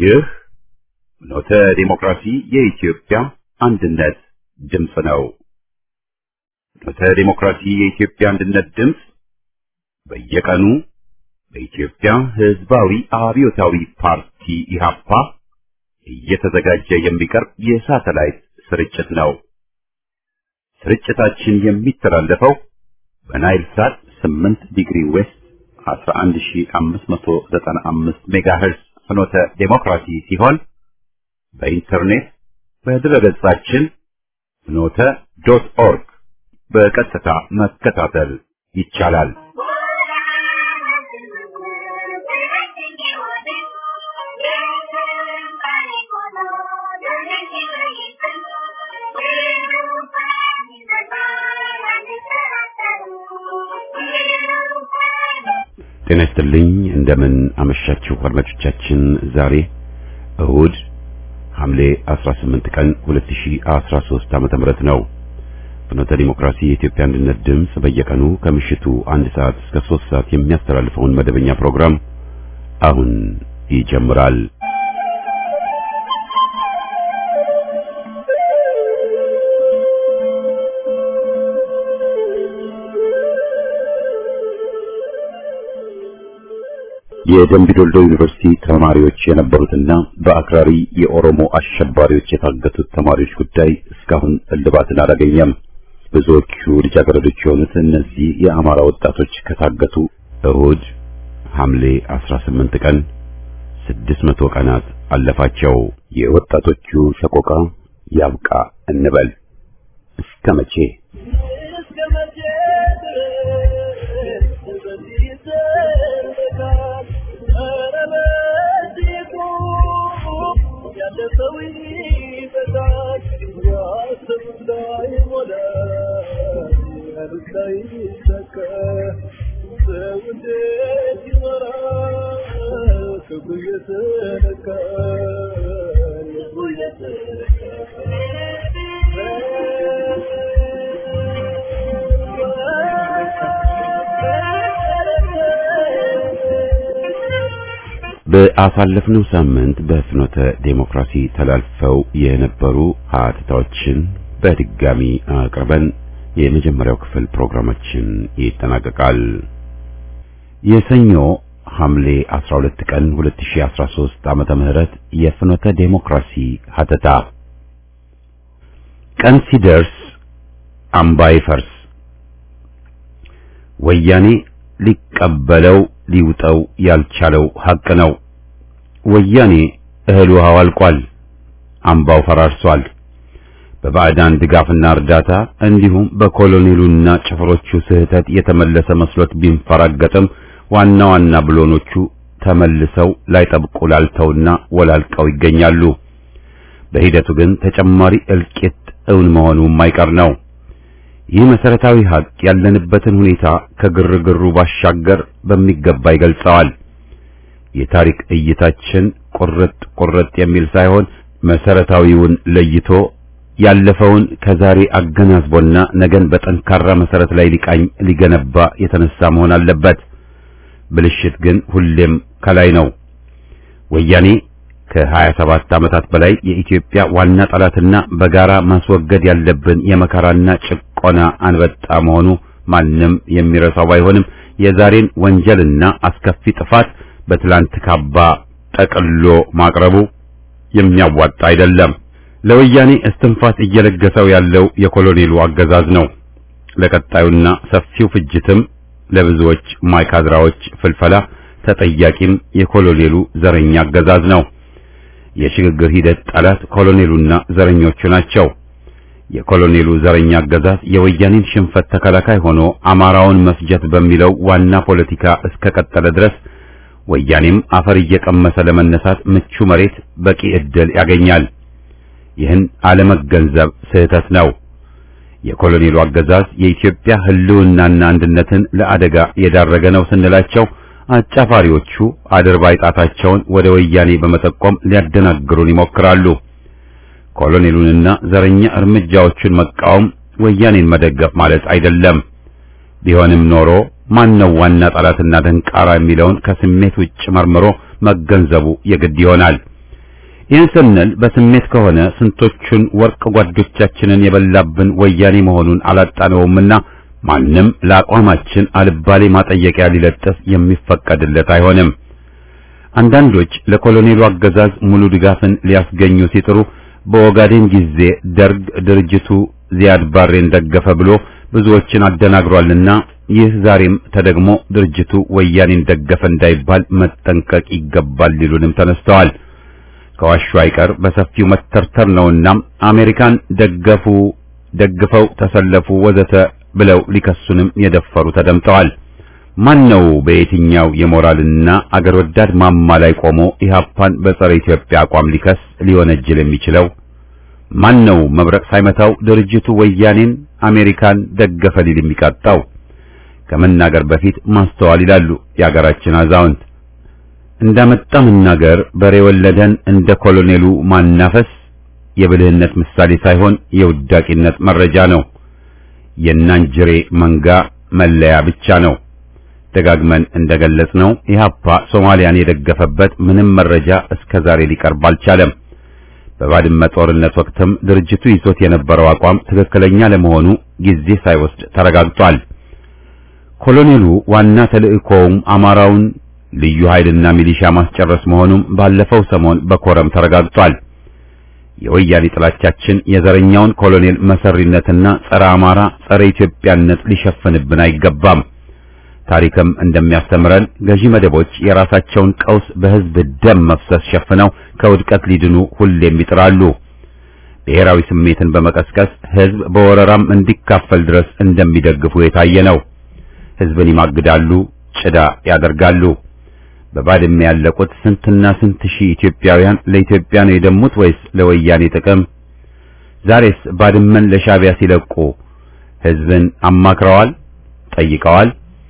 ይህ ኖተ ዲሞክራሲ የኢትዮጵያ አንድነት ድምፅ ነው። ኖተ ዲሞክራሲ የኢትዮጵያ አንድነት ድምፅ በየቀኑ በኢትዮጵያ ሕዝባዊ አብዮታዊ ፓርቲ ኢህአፓ እየተዘጋጀ የሚቀርብ የሳተላይት ስርጭት ነው። ስርጭታችን የሚተላለፈው በናይል ሳት 8 ዲግሪ ዌስት 11595 ሜጋሄርዝ ፍኖተ ዴሞክራሲ ሲሆን በኢንተርኔት በድረገጻችን ፍኖተ ዶት ኦርግ በቀጥታ መከታተል ይቻላል። ጤና ይስጥልኝ። እንደምን አመሻችሁ አድማጮቻችን። ዛሬ እሁድ ሐምሌ 18 ቀን 2013 ዓመተ ምህረት ነው። ፍኖተ ዲሞክራሲ የኢትዮጵያ አንድነት ድምፅ በየቀኑ ከምሽቱ አንድ ሰዓት እስከ 3 ሰዓት የሚያስተላልፈውን መደበኛ ፕሮግራም አሁን ይጀምራል። የደምቢዶልዶ ዩኒቨርሲቲ ተማሪዎች የነበሩትና በአክራሪ የኦሮሞ አሸባሪዎች የታገቱት ተማሪዎች ጉዳይ እስካሁን እልባትን አላገኘም። ብዙዎቹ ልጃገረዶች የሆኑት እነዚህ የአማራ ወጣቶች ከታገቱ እሁድ ሐምሌ 18 ቀን 600 ቀናት አለፋቸው። የወጣቶቹ ሰቆቃ ያብቃ እንበል። እስከ መቼ? በአሳለፍነው ሳምንት በፍኖተ ዴሞክራሲ ተላልፈው የነበሩ ሀተታዎችን በድጋሚ አቅርበን የመጀመሪያው ክፍል ፕሮግራማችን ይጠናቀቃል። የሰኞ ሐምሌ 12 ቀን 2013 ዓመተ ምህረት የፍኖተ ዴሞክራሲ ሀተታ ቀን ሲደርስ አምባ ይፈርስ ወያኔ ሊቀበለው ሊውጠው ያልቻለው ሐቅ ነው። ወያኔ እህል ውሃው አልቋል፣ አምባው ፈራርሷል። በባዕዳን ድጋፍና እርዳታ እንዲሁም በኮሎኔሉና ጭፍሮቹ ስህተት የተመለሰ መስሎት ቢንፈራገጥም ዋና ዋና ብሎኖቹ ተመልሰው ላይጠብቁ ላልተውና ወላልቀው ይገኛሉ። በሂደቱ ግን ተጨማሪ እልቂት እውን መሆኑ የማይቀር ነው። ይህ መሰረታዊ ሀቅ ያለንበትን ሁኔታ ከግርግሩ ባሻገር በሚገባ ይገልጸዋል። የታሪክ እይታችን ቁርጥ ቁርጥ የሚል ሳይሆን መሰረታዊውን ለይቶ ያለፈውን ከዛሬ አገናዝቦና ነገን በጠንካራ መሰረት ላይ ሊቃኝ ሊገነባ የተነሳ መሆን አለበት። ብልሽት ግን ሁሌም ከላይ ነው። ወያኔ ከሀያ ሰባት ዓመታት በላይ የኢትዮጵያ ዋና ጠላትና በጋራ ማስወገድ ያለብን የመከራና ጭቆና አንበጣ መሆኑ ማንም የሚረሳው ባይሆንም የዛሬን ወንጀልና አስከፊ ጥፋት በትላንት ካባ ጠቅሎ ማቅረቡ የሚያዋጣ አይደለም። ለወያኔ እስትንፋስ እየለገሰው ያለው የኮሎኔሉ አገዛዝ ነው። ለቀጣዩና ሰፊው ፍጅትም ለብዙዎች ማይካድራዎች ፍልፈላ ተጠያቂም የኮሎኔሉ ዘረኛ አገዛዝ ነው። የሽግግር ሂደት ጠላት ኮሎኔሉና ዘረኞቹ ናቸው። የኮሎኔሉ ዘረኛ አገዛዝ የወያኔን ሽንፈት ተከላካይ ሆኖ አማራውን መፍጀት በሚለው ዋና ፖለቲካ እስከቀጠለ ድረስ ወያኔም አፈር እየቀመሰ ለመነሳት ምቹ መሬት በቂ ዕድል ያገኛል። ይህን አለመገንዘብ ስህተት ነው። የኮሎኔሉ አገዛዝ የኢትዮጵያ ሕልውናና አንድነትን ለአደጋ የዳረገ ነው ስንላቸው አጫፋሪዎቹ አድርባይ ጣታቸውን ወደ ወያኔ በመጠቆም ሊያደናግሩን ይሞክራሉ። ኮሎኔሉንና ዘረኛ እርምጃዎቹን መቃወም ወያኔን መደገፍ ማለት አይደለም። ቢሆንም ኖሮ ማን ነው ዋና ጠላትና ደንቃራ የሚለውን ከስሜት ውጭ መርምሮ መገንዘቡ የግድ ይሆናል። ይህን ስንል በስሜት ከሆነ ስንቶቹን ወርቅ ጓዶቻችንን የበላብን ወያኔ መሆኑን አላጣነውምና ማንም ለአቋማችን አልባሌ ማጠየቂያ ሊለጥፍ የሚፈቀድለት አይሆንም። አንዳንዶች ለኮሎኔሉ አገዛዝ ሙሉ ድጋፍን ሊያስገኙ ሲጥሩ በኦጋዴን ጊዜ ደርግ ድርጅቱ ዚያድ ባሬን ደገፈ ብሎ ብዙዎችን አደናግሯልና ይህ ዛሬም ተደግሞ ድርጅቱ ወያኔን ደገፈ እንዳይባል መጠንቀቅ ይገባል ሊሉንም ተነስተዋል። ከዋሹ አይቀር በሰፊው መተርተር ነውና አሜሪካን ደገፉ፣ ደግፈው ተሰለፉ ወዘተ ብለው ሊከሱንም የደፈሩ ተደምጠዋል። ማን ነው በየትኛው የሞራልና አገር ወዳድ ማማ ላይ ቆሞ ኢህአፓን በጸረ ኢትዮጵያ አቋም ሊከስ ሊወነጅል የሚችለው? ማን ነው መብረቅ ሳይመታው ድርጅቱ ወያኔን አሜሪካን ደገፈ ሊል የሚቃጣው? ከመናገር በፊት ማስተዋል ይላሉ የአገራችን አዛውንት። እንዳመጣ መናገር በሬ ወለደን እንደ ኮሎኔሉ ማናፈስ የብልህነት ምሳሌ ሳይሆን የውዳቂነት መረጃ ነው። የናንጅሬ መንጋ መለያ ብቻ ነው። ደጋግመን እንደገለጽነው ኢህአፓ ሶማሊያን የደገፈበት ምንም መረጃ እስከ ዛሬ ሊቀርብ አልቻለም። በባድመ ጦርነት ወቅትም ድርጅቱ ይዞት የነበረው አቋም ትክክለኛ ለመሆኑ ጊዜ ሳይወስድ ተረጋግጧል። ኮሎኔሉ ዋና ተልእኮውም አማራውን ልዩ ኃይልና ሚሊሻ ማስጨረስ መሆኑም ባለፈው ሰሞን በኮረም ተረጋግጧል። የወያኔ ጥላቻችን የዘረኛውን ኮሎኔል መሰሪነትና ጸረ አማራ፣ ጸረ ኢትዮጵያነት ሊሸፍንብን አይገባም። ታሪክም እንደሚያስተምረን ገዢ መደቦች የራሳቸውን ቀውስ በህዝብ ደም መፍሰስ ሸፍነው ከውድቀት ሊድኑ ሁሌም ይጥራሉ። ብሔራዊ ስሜትን በመቀስቀስ ህዝብ በወረራም እንዲካፈል ድረስ እንደሚደግፉ የታየ ነው። ህዝብን ይማግዳሉ፣ ጭዳ ያደርጋሉ። በባድመ ያለቁት ስንትና ስንት ሺህ ኢትዮጵያውያን ለኢትዮጵያ ነው የደሙት ወይስ ለወያኔ ጥቅም? ዛሬስ ባድመን ለሻዕቢያ ሲለቁ ህዝብን አማክረዋል? ጠይቀዋል?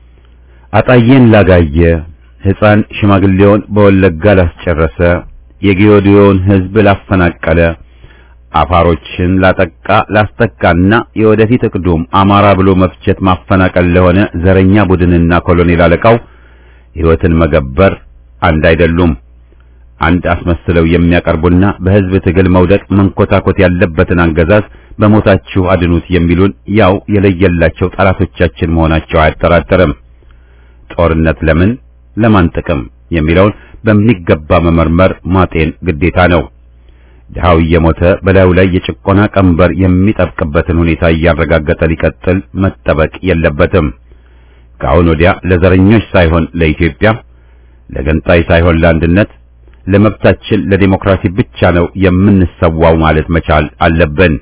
አጣዬን ላጋየ፣ ሕፃን ሽማግሌውን በወለጋ ላስጨረሰ፣ የጌዮዲዮን ህዝብ ላፈናቀለ፣ አፋሮችን ላጠቃ ላስጠቃና የወደፊት እቅዱም አማራ ብሎ መፍጀት ማፈናቀል ለሆነ ዘረኛ ቡድንና ኮሎኔል አለቃው ሕይወትን መገበር አንድ አይደሉም። አንድ አስመስለው የሚያቀርቡና በህዝብ ትግል መውደቅ መንኮታኮት ያለበትን አገዛዝ በሞታችሁ አድኑት የሚሉን ያው የለየላቸው ጠላቶቻችን መሆናቸው አያጠራጥርም። ጦርነት ለምን ለማን ጥቅም የሚለውን በሚገባ መመርመር ማጤን ግዴታ ነው። ድሃው እየሞተ በላዩ ላይ የጭቆና ቀንበር የሚጠብቅበትን ሁኔታ እያረጋገጠ ሊቀጥል መጠበቅ የለበትም። ከአሁን ወዲያ ለዘረኞች ሳይሆን ለኢትዮጵያ፣ ለገንጣይ ሳይሆን ለአንድነት፣ ለመብታችን ለዲሞክራሲ ብቻ ነው የምንሰዋው ማለት መቻል አለብን።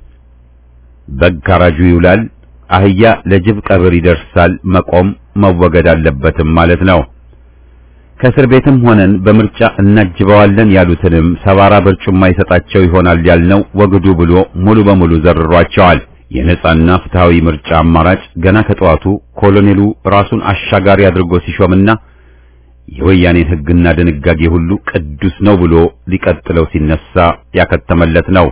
በግ ካራጁ ይውላል፣ አህያ ለጅብ ቀብር ይደርሳል። መቆም መወገድ አለበትም ማለት ነው። ከእስር ቤትም ሆነን በምርጫ እናጅበዋለን ያሉትንም ሰባራ በርጩማ ይሰጣቸው ይሆናል ያልነው ወግዱ ብሎ ሙሉ በሙሉ ዘርሯቸዋል። የነጻና ፍትሃዊ ምርጫ አማራጭ ገና ከጠዋቱ ኮሎኔሉ ራሱን አሻጋሪ አድርጎ ሲሾምና የወያኔን ሕግና ድንጋጌ ሁሉ ቅዱስ ነው ብሎ ሊቀጥለው ሲነሳ ያከተመለት ነው።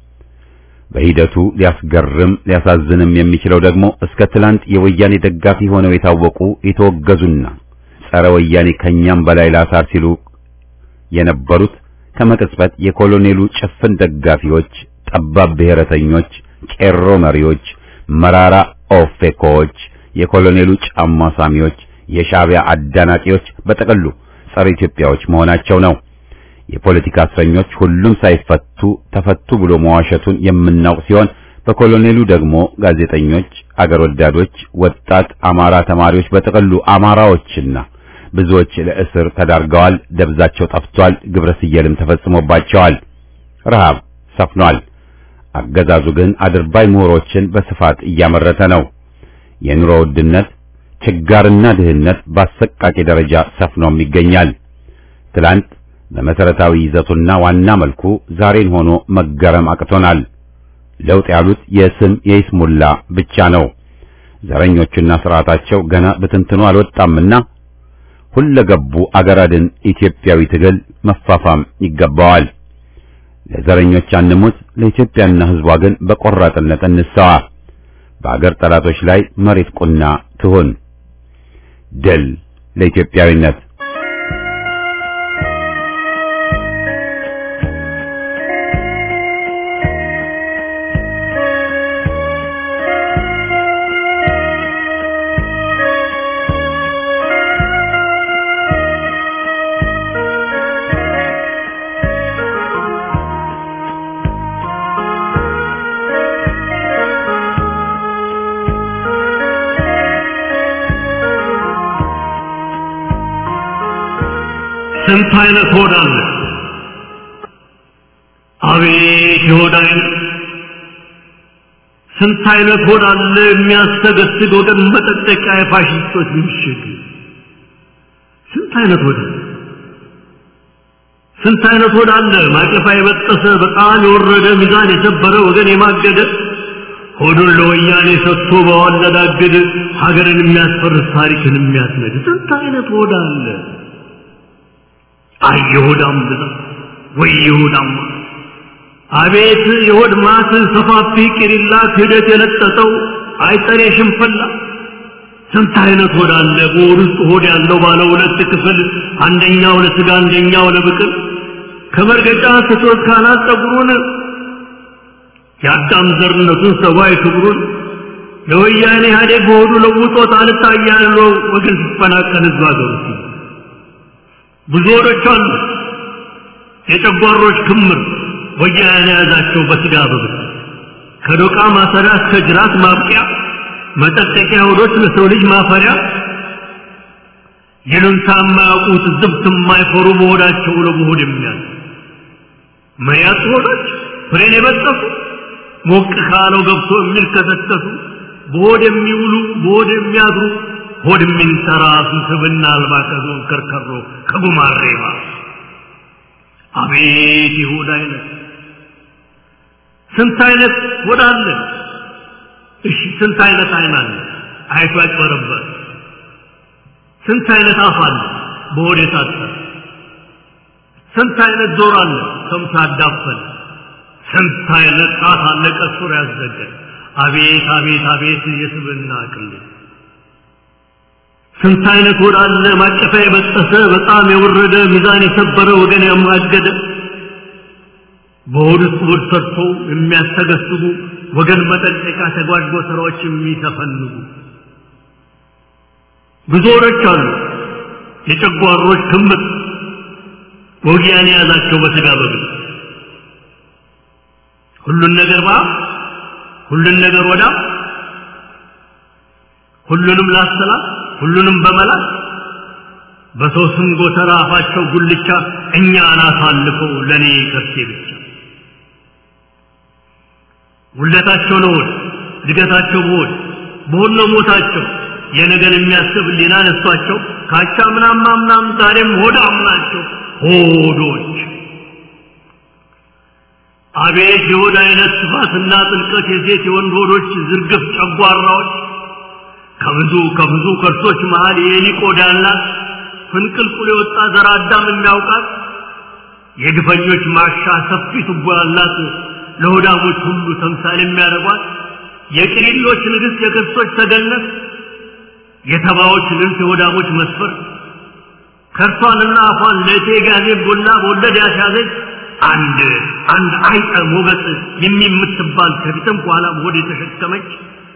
በሂደቱ ሊያስገርም ሊያሳዝንም የሚችለው ደግሞ እስከ ትላንት የወያኔ ደጋፊ ሆነው የታወቁ የተወገዙና ጸረ ወያኔ ከኛም በላይ ላሳር ሲሉ የነበሩት ከመቅጽበት የኮሎኔሉ ጭፍን ደጋፊዎች፣ ጠባብ ብሔረተኞች፣ ቄሮ መሪዎች፣ መራራ ኦፌኮዎች፣ የኮሎኔሉ ጫማ ሳሚዎች፣ የሻዕቢያ አዳናቂዎች፣ በጠቅሉ ጸረ ኢትዮጵያዎች መሆናቸው ነው። የፖለቲካ እስረኞች ሁሉም ሳይፈቱ ተፈቱ ብሎ መዋሸቱን የምናውቅ ሲሆን በኮሎኔሉ ደግሞ ጋዜጠኞች፣ አገር ወዳዶች፣ ወጣት አማራ ተማሪዎች፣ በጠቅሉ አማራዎችና ብዙዎች ለእስር ተዳርገዋል። ደብዛቸው ጠፍቷል። ግብረ ስየልም ተፈጽሞባቸዋል። ረሃብ ሰፍኗል። አገዛዙ ግን አድርባይ ምሁሮችን በስፋት እያመረተ ነው። የኑሮ ውድነት፣ ችጋርና ድህነት በአሰቃቂ ደረጃ ሰፍኖም ይገኛል። ትላንት በመሰረታዊ ይዘቱና ዋና መልኩ ዛሬን ሆኖ መገረም አቅቶናል። ለውጥ ያሉት የስም የይስሙላ ብቻ ነው። ዘረኞቹና ስርዓታቸው ገና ብትንትኑ አልወጣምና ሁለገቡ አገራድን ኢትዮጵያዊ ትግል መፋፋም ይገባዋል። ለዘረኞች አንሙት፣ ለኢትዮጵያና ሕዝቧ ግን በቆራጥነት እንሰዋ። በአገር ጠላቶች ላይ መሬት ቁና ትሁን። ድል ለኢትዮጵያዊነት። ስንት አይነት ሆድ አለ! አቤት የሆድ አይነት! ስንት አይነት ሆድ አለ የሚያስተገስግ ወገን መጠጠቂያ የፋሽስቶች ምሽግ! ስንት አይነት ሆድ አለ! ስንት አይነት ሆድ አለ ማቀፋ የበጠሰ በጣም የወረደ ሚዛን የሰበረ ወገን የማገደ ሆዱን ለወያኔ ሰጥቶ በዋለዳግድ ሀገርን የሚያስፈርስ ታሪክን የሚያስነድ ስንት አይነት ሆድ አለ! አይ የሆዳም ብዛት ወይ የሆዳም አቤት የሆድ ማት ሰፋፊ ቂሪላ ክህደት የለጠጠው አይጠሬ ሽንፈላ ስንት አይነት ሆድ አለ በሆድ ውስጥ ሆድ ያለው ባለ ሁለት ክፍል አንደኛው ለስጋ አንደኛው ለብቅል ከመርገጫ ስቶት ካናት ጸጉሩን የአዳም ዘርነቱን ሰብአዊ ክብሩን ለወያኔ ኢህአዴግ በሆዱ ለውጦት አልታያለው ወገን ሲፈናቀል ህዝብ ሀገሩ ብዙ ሆዶች አሉ የጨጓሮች ክምር ወያኔ የያዛቸው በስጋ በብት ከዶቃ ማሰሪያ እስከ ጅራት ማብቂያ መጠጠቂያ ሆዶች ለሰው ልጅ ማፈሪያ ይሉንታ የማያውቁት ዝብት የማይፈሩ በሆዳቸው ለመሆድ የሚያዝ መያዝ ሆዶች ፍሬን የበጠሱ ሞቅ ካለው ገብቶ የሚልከሰከሱ በሆድ የሚውሉ በሆድ የሚያድሩ ሆድ የሚንተራሱ ስብና አልባ ከዞን ከርከሮ ከጉማሬ አቤት የሆድ አይነት ስንት አይነት ሆድ አለ እሺ ስንት አይነት አይን አለ አይቶ ያጭበረበር ስንት አይነት አፍ አለ በሆድ የታጠረ ስንት አይነት ጆሮ አለ ሰምቶ ያዳፈን ስንት አይነት ጣት አለ ቀሱር ያዘገን አቤት አቤት አቤት የስብና ቅል ስንት አይነት ሆድ አለ ማቀፊያ የበጠሰ በጣም የወረደ ሚዛን የሰበረ ወገን ያማገደ በሆድ ውስጥ ሆድ ሰርቶ የሚያስተገስጉ ወገን መጠንቀቂያ ተጓድጎ ስራዎች የሚተፈንጉ ብዙ ሆዶች አሉ የጨጓሮች ክምር ወጊያን የያዛቸው በስጋ በግል ሁሉን ነገር ባ ሁሉን ነገር ወዳ ሁሉንም ላሰላት ሁሉንም በመላት በሰው ስም ጎተራ አፋቸው ጉልቻ እኛን አሳልፈው ለእኔ ከርሴ ብቻ ውለታቸው ነው ሆድ እድገታቸው በሆድ በሆድ ነው ሞታቸው የነገን የሚያስብ ሊና ነሷቸው ካቻ ምናም ምናም ዛሬም ሆዳም ናቸው ሆዶች አቤት የሆድ አይነት ስፋትና ጥልቀት የሴት የወንድ ሆዶች ዝርግፍ ጨጓራዎች ከብዙ ከብዙ ከርሶች መሃል የኤሊ ቆዳ ያላት ፍንቅልቁል የወጣ ዘር አዳም የሚያውቃት የግፈኞች ማሻ ሰፊ ቱቦ ያላት ለሆዳሞች ሁሉ ተምሳሌ የሚያደርጓት የቅሊሎች ንግሥት የክርስቶች ተገነት የተባዎች ልብስ የሆዳሞች መስፈር ከርሷንና አፏን ለእቴ ጋዜ ቦላ በወለድ ያስያዘች አንድ አንድ አይጠ ሞገስ የሚምትባል ከፊትም ከኋላም ሆድ የተሸከመች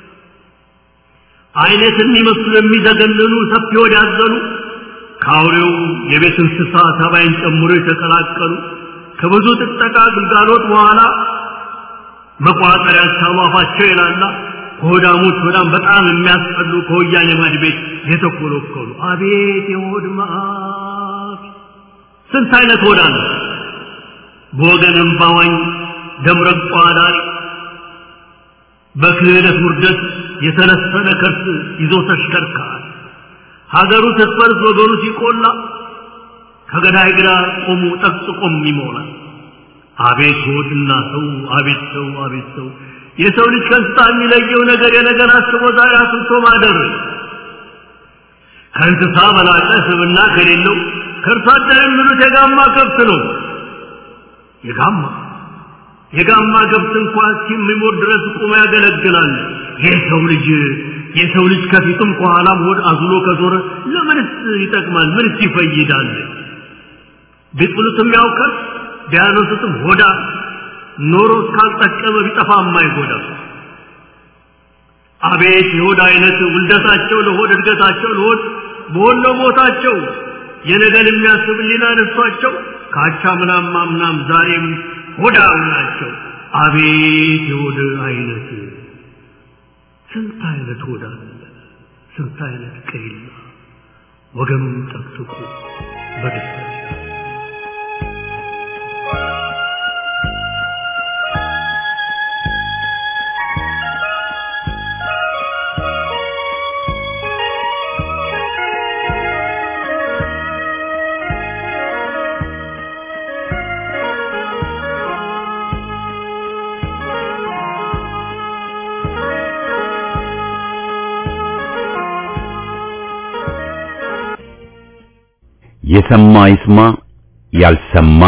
አይነት የሚመስሉ የሚዘገንኑ ሰፊ ሆድ ያዘሉ ከአውሬው የቤት እንስሳ ተባይን ጨምሮ የተቀላቀሉ ከብዙ ጥጠቃ ግልጋሎት በኋላ መቋጠሪያ አፋቸው ይላላ ከሆዳሞች ሆዳም በጣም የሚያስጠሉ ከወያኔ ማድ ቤት የተኮለኮሉ አቤት የሆድ መዓት ስንት አይነት ሆዳ ነው በወገን እምባዋኝ ደምረቋ ዳሪ በክህደት ውርደት የተለሰነ ከርስ ይዞ ተሽከርካሪ ሀገሩ ስትፈርስ ወገኑ ሲቆላ ከገዳይ ግራ ቆሙ ጠቅጥቆም ይሞላል አቤት ሆድና ሰው አቤት ሰው አቤት ሰው የሰው ልጅ ከእንስሳ የሚለየው ነገር የነገር አስቦ ዛሬ አስብቶ ማደር ከእንስሳ በላቀ ስብና ከሌለው ከእርሷ አደር የሚሉት የጋማ ከብት ነው የጋማ የጋማ ከብት እንኳን እስኪሞት ድረስ ቁሞ ያገለግላል የሰው ልጅ የሰው ልጅ ከፊቱም ከኋላም ሆድ አዝሎ ከዞረ ለምንስ ይጠቅማል ምንስ ይፈይዳል ቢጥሉትም ያውቃል ቢያነሱትም ሆዳ ኖሮ እስካልጠቀመ ቢጠፋ የማይጎዳ አቤት የሆድ አይነት ውልደታቸው ለሆድ እድገታቸው ለሆድ በሆነ ሞታቸው የነገን የሚያስብ ሊና ነሷቸው ካቻ ምናም ማምናም ዛሬም ሆዳም ናቸው አቤት የሆድ አይነት ስንት አይነት ሆዳ ስንት አይነት ቀይላ ወገኑን ጠቅጥቁ በደስታ የሰማ ይስማ ያልሰማ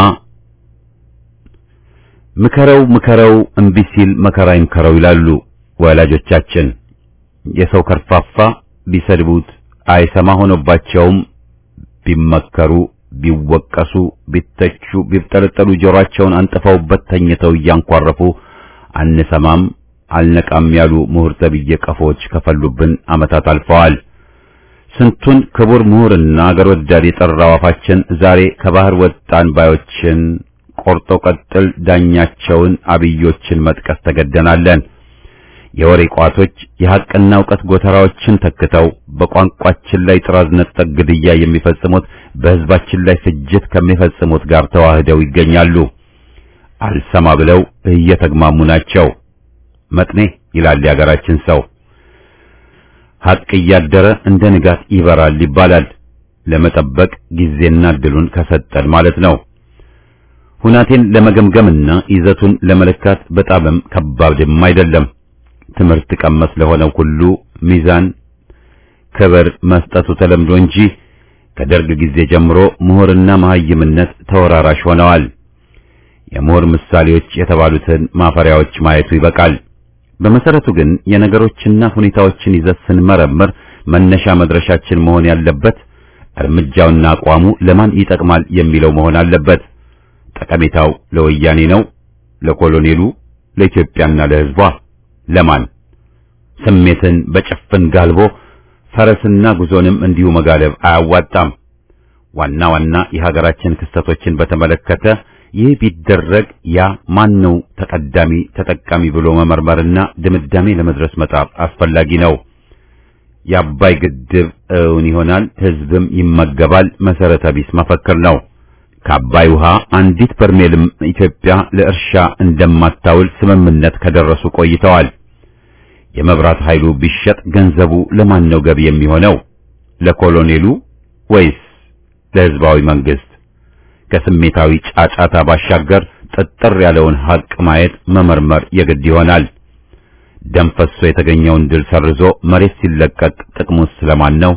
ምከረው ምከረው እምቢ ሲል መከራ ይምከረው ይላሉ ወላጆቻችን። የሰው ከርፋፋ ቢሰድቡት አይሰማ ሆኖባቸውም ቢመከሩ ቢወቀሱ ቢተቹ ቢብጠለጠሉ ጆሮአቸውን አንጥፈውበት ተኝተው እያንኳረፉ አንሰማም አልነቃም ያሉ ምሁር ተብዬ ቀፎች ከፈሉብን ዓመታት አልፈዋል። ስንቱን ክቡር ምሁርና አገር ወዳድ የጠራው አፋችን ዛሬ ከባህር ወጣን ባዮችን ቆርጦ ቀጥል ዳኛቸውን አብዮችን መጥቀስ ተገደናለን። የወሬ ቋቶች የሐቅና ዕውቀት ጎተራዎችን ተክተው በቋንቋችን ላይ ጥራዝ ነጠቅ ግድያ የሚፈጽሙት በሕዝባችን ላይ ፍጅት ከሚፈጽሙት ጋር ተዋህደው ይገኛሉ። አልሰማ ብለው እየተግማሙ ናቸው። መጥኔ ይላል የአገራችን ሰው። ሐቅ እያደረ እንደ ንጋት ይበራል ይባላል። ለመጠበቅ ጊዜና እድሉን ከሰጠን ማለት ነው። ሁናቴን ለመገምገምና ይዘቱን ለመለካት በጣምም ከባድም አይደለም። ትምህርት ቀመስ ለሆነው ሁሉ ሚዛን ክብር መስጠቱ ተለምዶ እንጂ ከደርግ ጊዜ ጀምሮ ምሁርና መሐይምነት ተወራራሽ ሆነዋል። የምሁር ምሳሌዎች የተባሉትን ማፈሪያዎች ማየቱ ይበቃል። በመሰረቱ ግን የነገሮችና ሁኔታዎችን ይዘት ስንመረምር መነሻ መድረሻችን መሆን ያለበት እርምጃውና አቋሙ ለማን ይጠቅማል የሚለው መሆን አለበት። ጠቀሜታው ለወያኔ ነው፣ ለኮሎኔሉ፣ ለኢትዮጵያና ለሕዝቧ ለማን? ስሜትን በጭፍን ጋልቦ ፈረስና ጉዞንም እንዲሁ መጋለብ አያዋጣም። ዋና ዋና የሀገራችን ክስተቶችን በተመለከተ ይህ ቢደረግ ያ ማን ነው ተቀዳሚ ተጠቃሚ ብሎ መመርመርና ድምዳሜ ለመድረስ መጣር አስፈላጊ ነው። የአባይ ግድብ እውን ይሆናል፣ ሕዝብም ይመገባል መሰረተ ቢስ መፈክር ነው። ከአባይ ውሃ አንዲት በርሜልም ኢትዮጵያ ለእርሻ እንደማታውል ስምምነት ከደረሱ ቆይተዋል። የመብራት ኃይሉ ቢሸጥ ገንዘቡ ለማን ነው ገቢ የሚሆነው? ለኮሎኔሉ ወይስ ለሕዝባዊ መንግስት? ከስሜታዊ ጫጫታ ባሻገር ጥጥር ያለውን ሐቅ ማየት መመርመር የግድ ይሆናል። ደም ፈሶ የተገኘውን ድል ሰርዞ መሬት ሲለቀቅ ጥቅሙስ ስለማን ነው?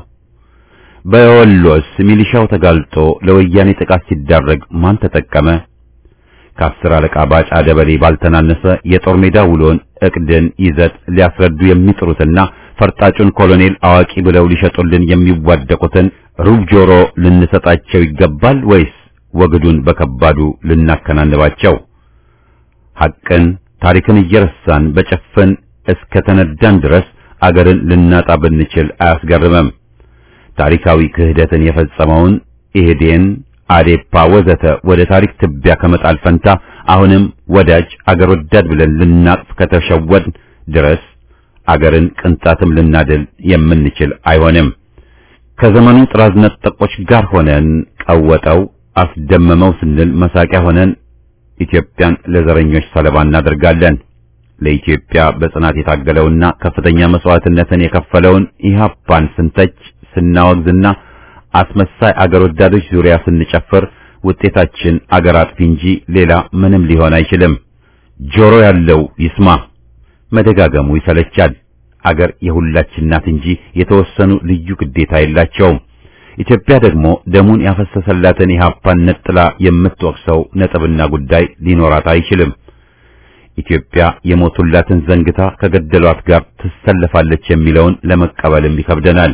በወሎስ ሚሊሻው ተጋልጦ ለወያኔ ጥቃት ሲዳረግ ማን ተጠቀመ? ከአስር አለቃ ባጫ ደበሌ ባልተናነሰ የጦር ሜዳ ውሎን እቅድን ይዘት ሊያስረዱ የሚጥሩትና ፈርጣጩን ኮሎኔል አዋቂ ብለው ሊሸጡልን የሚዋደቁትን ሩብ ጆሮ ልንሰጣቸው ይገባል ወይስ ወግዱን በከባዱ ልናከናንባቸው? ሐቅን ታሪክን እየረሳን በጭፍን እስከ ተነዳን ድረስ አገርን ልናጣ ብንችል አያስገርምም። ታሪካዊ ክህደትን የፈጸመውን ኢህዴን፣ አዴፓ ወዘተ ወደ ታሪክ ትቢያ ከመጣል ፈንታ አሁንም ወዳጅ አገር ወዳድ ብለን ልናቅፍ ከተሸወድ ድረስ አገርን ቅንጣትም ልናድል የምንችል አይሆንም። ከዘመኑ ጥራዝ ነጠቆች ጋር ሆነን ቀወጠው አስደመመው ስንል መሳቂያ ሆነን ኢትዮጵያን ለዘረኞች ሰለባ እናደርጋለን። ለኢትዮጵያ በጽናት የታገለውና ከፍተኛ መስዋዕትነትን የከፈለውን ኢህአፓን ስንተች ስናወግዝና አስመሳይ አገር ወዳዶች ዙሪያ ስንጨፍር ውጤታችን አገር አጥፊ እንጂ ሌላ ምንም ሊሆን አይችልም። ጆሮ ያለው ይስማ። መደጋገሙ ይሰለቻል። አገር የሁላችን ናት እንጂ የተወሰኑ ልዩ ግዴታ የላቸውም። ኢትዮጵያ ደግሞ ደሙን ያፈሰሰላትን ኢህአፓን ነጥላ የምትወቅሰው ነጥብና ጉዳይ ሊኖራት አይችልም። ኢትዮጵያ የሞቱላትን ዘንግታ ከገደሏት ጋር ትሰለፋለች የሚለውን ለመቀበልም ይከብደናል።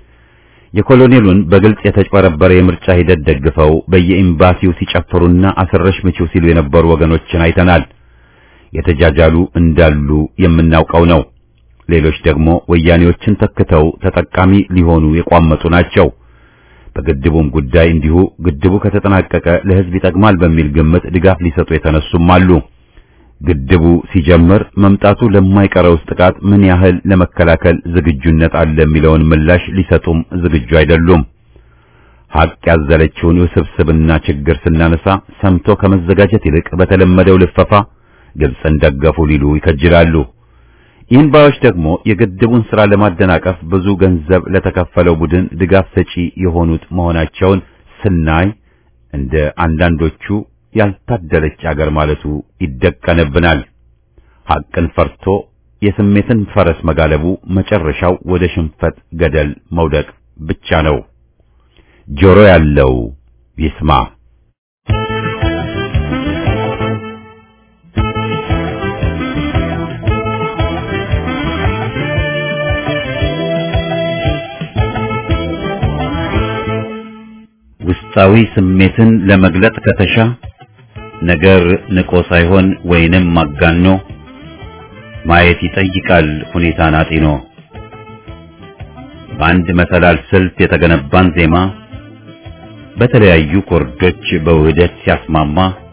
የኮሎኔሉን በግልጽ የተጭበረበረ የምርጫ ሂደት ደግፈው በየኤምባሲው ሲጨፍሩና አስረሽ ምቺው ሲሉ የነበሩ ወገኖችን አይተናል። የተጃጃሉ እንዳሉ የምናውቀው ነው። ሌሎች ደግሞ ወያኔዎችን ተክተው ተጠቃሚ ሊሆኑ የቋመጡ ናቸው። በግድቡም ጉዳይ እንዲሁ ግድቡ ከተጠናቀቀ ለሕዝብ ይጠቅማል በሚል ግምት ድጋፍ ሊሰጡ የተነሱም አሉ። ግድቡ ሲጀምር መምጣቱ ለማይቀረውስ ጥቃት ምን ያህል ለመከላከል ዝግጁነት አለ የሚለውን ምላሽ ሊሰጡም ዝግጁ አይደሉም። ሀቅ ያዘለችውን ውስብስብና ችግር ስናነሳ ሰምቶ ከመዘጋጀት ይልቅ በተለመደው ልፈፋ ግብፅን ደገፉ ሊሉ ይከጅላሉ። ይህን ባዮች ደግሞ የግድቡን ሥራ ለማደናቀፍ ብዙ ገንዘብ ለተከፈለው ቡድን ድጋፍ ሰጪ የሆኑት መሆናቸውን ስናይ እንደ አንዳንዶቹ ያልታደለች አገር ማለቱ ይደቀንብናል። ሐቅን ፈርቶ የስሜትን ፈረስ መጋለቡ መጨረሻው ወደ ሽንፈት ገደል መውደቅ ብቻ ነው። ጆሮ ያለው ይስማ። ውስጣዊ ስሜትን ለመግለጥ ከተሻ ነገር ንቆ ሳይሆን ወይንም ማጋኖ ማየት ይጠይቃል ሁኔታን አጢኖ። በአንድ መሰላል ስልት የተገነባን ዜማ በተለያዩ ኮርዶች በውህደት ሲያስማማ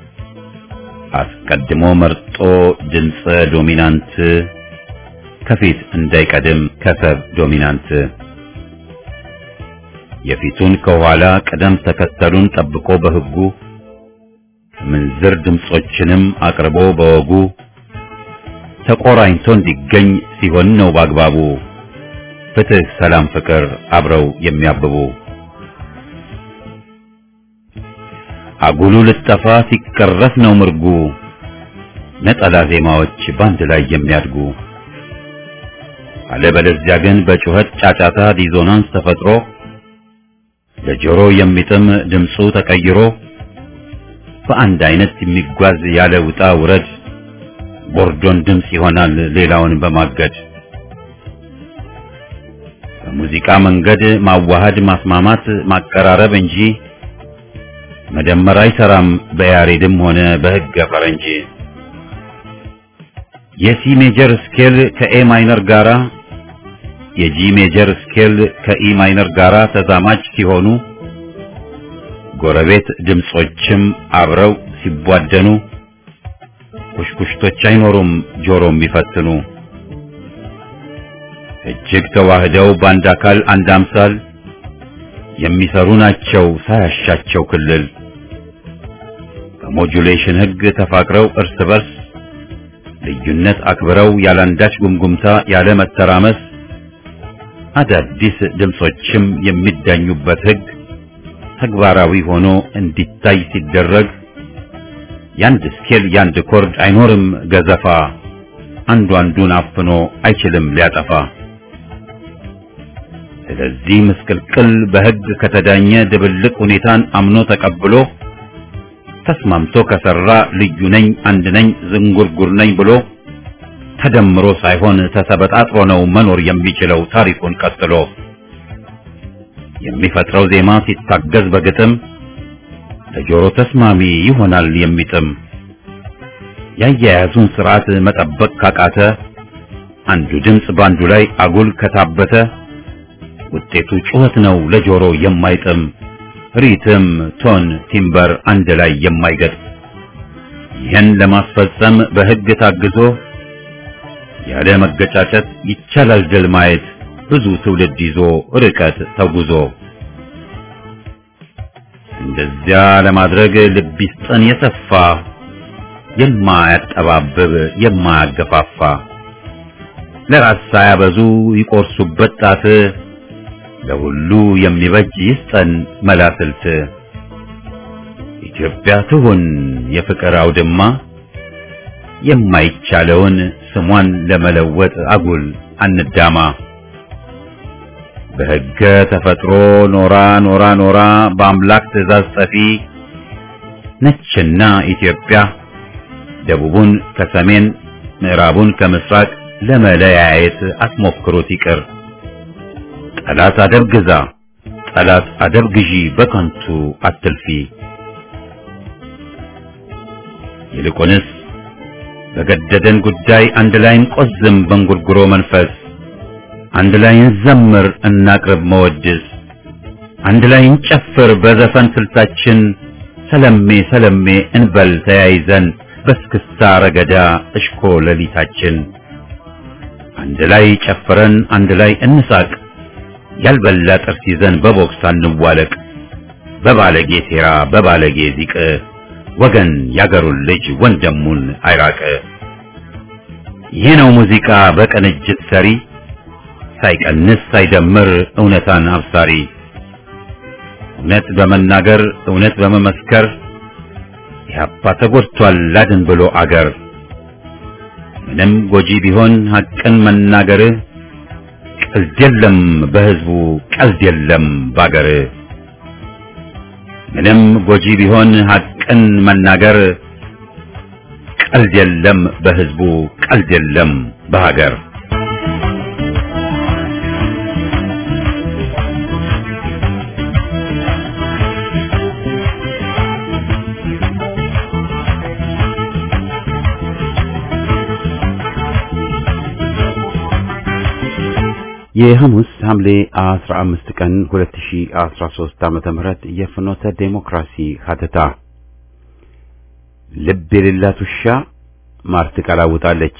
አስቀድሞ መርጦ ድምፀ ዶሚናንት ከፊት እንዳይቀድም ከሰብ ዶሚናንት የፊቱን ከኋላ ቅደም ተከተሉን ጠብቆ በሕጉ ምንዝር ድምጾችንም አቅርቦ በወጉ ተቆራኝቶ እንዲገኝ ሲሆን ነው በአግባቡ ፍትህ፣ ሰላም፣ ፍቅር አብረው የሚያብቡ አጉሉ ልጠፋ ሲቀረፍ ነው ምርጉ ነጠላ ዜማዎች ባንድ ላይ የሚያድጉ አለበለዚያ ግን በጩኸት ጫጫታ ዲዞናንስ ተፈጥሮ ለጆሮ የሚጥም ድምፁ ተቀይሮ በአንድ አይነት የሚጓዝ ያለ ውጣ ውረድ ቦርዶን ድምፅ ይሆናል ሌላውን በማገድ በሙዚቃ መንገድ ማዋሃድ ማስማማት ማቀራረብ እንጂ መደመር አይሰራም በያሬድም ሆነ በሕገ ፈረንጅ የሲ ሜጀር ስኬል ከኤ ማይነር ጋራ የጂ ሜጀር ስኬል ከኢ ማይነር ጋራ ተዛማጅ ሲሆኑ ጎረቤት ድምጾችም አብረው ሲቧደኑ ኩሽኩሽቶች አይኖሩም ጆሮ የሚፈትኑ እጅግ ተዋህደው በአንድ አካል አንድ አምሳል የሚሰሩ ናቸው ሳያሻቸው ክልል በሞጁሌሽን ሕግ ተፋቅረው እርስ በርስ ልዩነት አክብረው ያላንዳች ጉምጉምታ ያለ መተራመስ አዳዲስ ድምጾችም የሚዳኙበት ሕግ ተግባራዊ ሆኖ እንዲታይ ሲደረግ ያንድ ስኬል ያንድ ኮርድ አይኖርም ገዘፋ አንዱ አንዱን አፍኖ አይችልም ሊያጠፋ። ስለዚህ ምስቅልቅል በሕግ ከተዳኘ ድብልቅ ሁኔታን አምኖ ተቀብሎ ተስማምቶ ከሰራ ልዩ ነኝ አንድ ነኝ ዝንጉርጉር ነኝ ብሎ ተደምሮ ሳይሆን ተሰበጣጥሮ ነው መኖር የሚችለው ታሪኩን ቀጥሎ የሚፈጥረው ዜማ ሲታገዝ በግጥም ለጆሮ ተስማሚ ይሆናል የሚጥም ያያያዙን ስርዓት መጠበቅ ካቃተ አንዱ ድምፅ ባንዱ ላይ አጉል ከታበተ ውጤቱ ጩኸት ነው ለጆሮ የማይጥም ሪትም፣ ቶን፣ ቲምበር አንድ ላይ የማይገጥ ይህን ለማስፈጸም በሕግ ታግዞ ያለ መገጫጨት ይቻላል ድል ማየት ብዙ ትውልድ ይዞ ርቀት ተጉዞ እንደዚያ ለማድረግ ልብ ይስጠን የሰፋ የማያጠባብብ የማያገፋፋ ለራስ ሳያበዙ ይቆርሱበት ጣት ለሁሉ የሚበጅ ይስጠን መላስልት ኢትዮጵያ ትሁን የፍቅር አውድማ የማይቻለውን ስሟን ለመለወጥ አጉል አንዳማ በሕገ ተፈጥሮ ኖራ ኖራ ኖራ በአምላክ ትእዛዝ ጸፊ ነችና ኢትዮጵያ ደቡቡን ከሰሜን ምዕራቡን ከምስራቅ ለመለያየት አትሞክሩት ይቅር። ጠላት አደብ ግዛ፣ ጠላት አደብ ግዢ፣ በከንቱ አትልፊ። ይልቁንስ በገደደን ጉዳይ አንድ ላይ እንቆዝም በእንጉርጉሮ መንፈስ፣ አንድ ላይ እንዘምር እናቅርብ መወድስ፣ አንድ ላይ እንጨፍር በዘፈን ስልታችን፣ ሰለሜ ሰለሜ እንበል ተያይዘን በስክስታ ረገዳ እሽኮ ሌሊታችን አንድ ላይ ጨፍረን አንድ ላይ እንሳቅ ያልበላ ጥርስ ይዘን በቦክስ አንዋለቅ በባለጌ ሴራ በባለጌ ዚቅ ወገን ያገሩን ልጅ ወንድሙን አይራቅ። ይህ ነው ሙዚቃ በቅንጅት ሰሪ ሳይቀንስ ሳይደምር እውነታን አብሳሪ እውነት በመናገር እውነት በመመስከር ኢህአፓ ተጎድቷል ላድን ብሎ አገር ምንም ጎጂ ቢሆን ሐቅን መናገር ቀልድ የለም በህዝቡ ቀልድ የለም ባገር ምንም ጎጂ ቢሆን ሐቅን መናገር ቀልድ የለም በህዝቡ ቀልድ የለም በሀገር የሐሙስ ሐምሌ 15 ቀን 2013 ዓመተ ምህረት የፍኖተ ዴሞክራሲ ሀተታ ልብ የሌላት ውሻ ማር ትቀላውጣለች።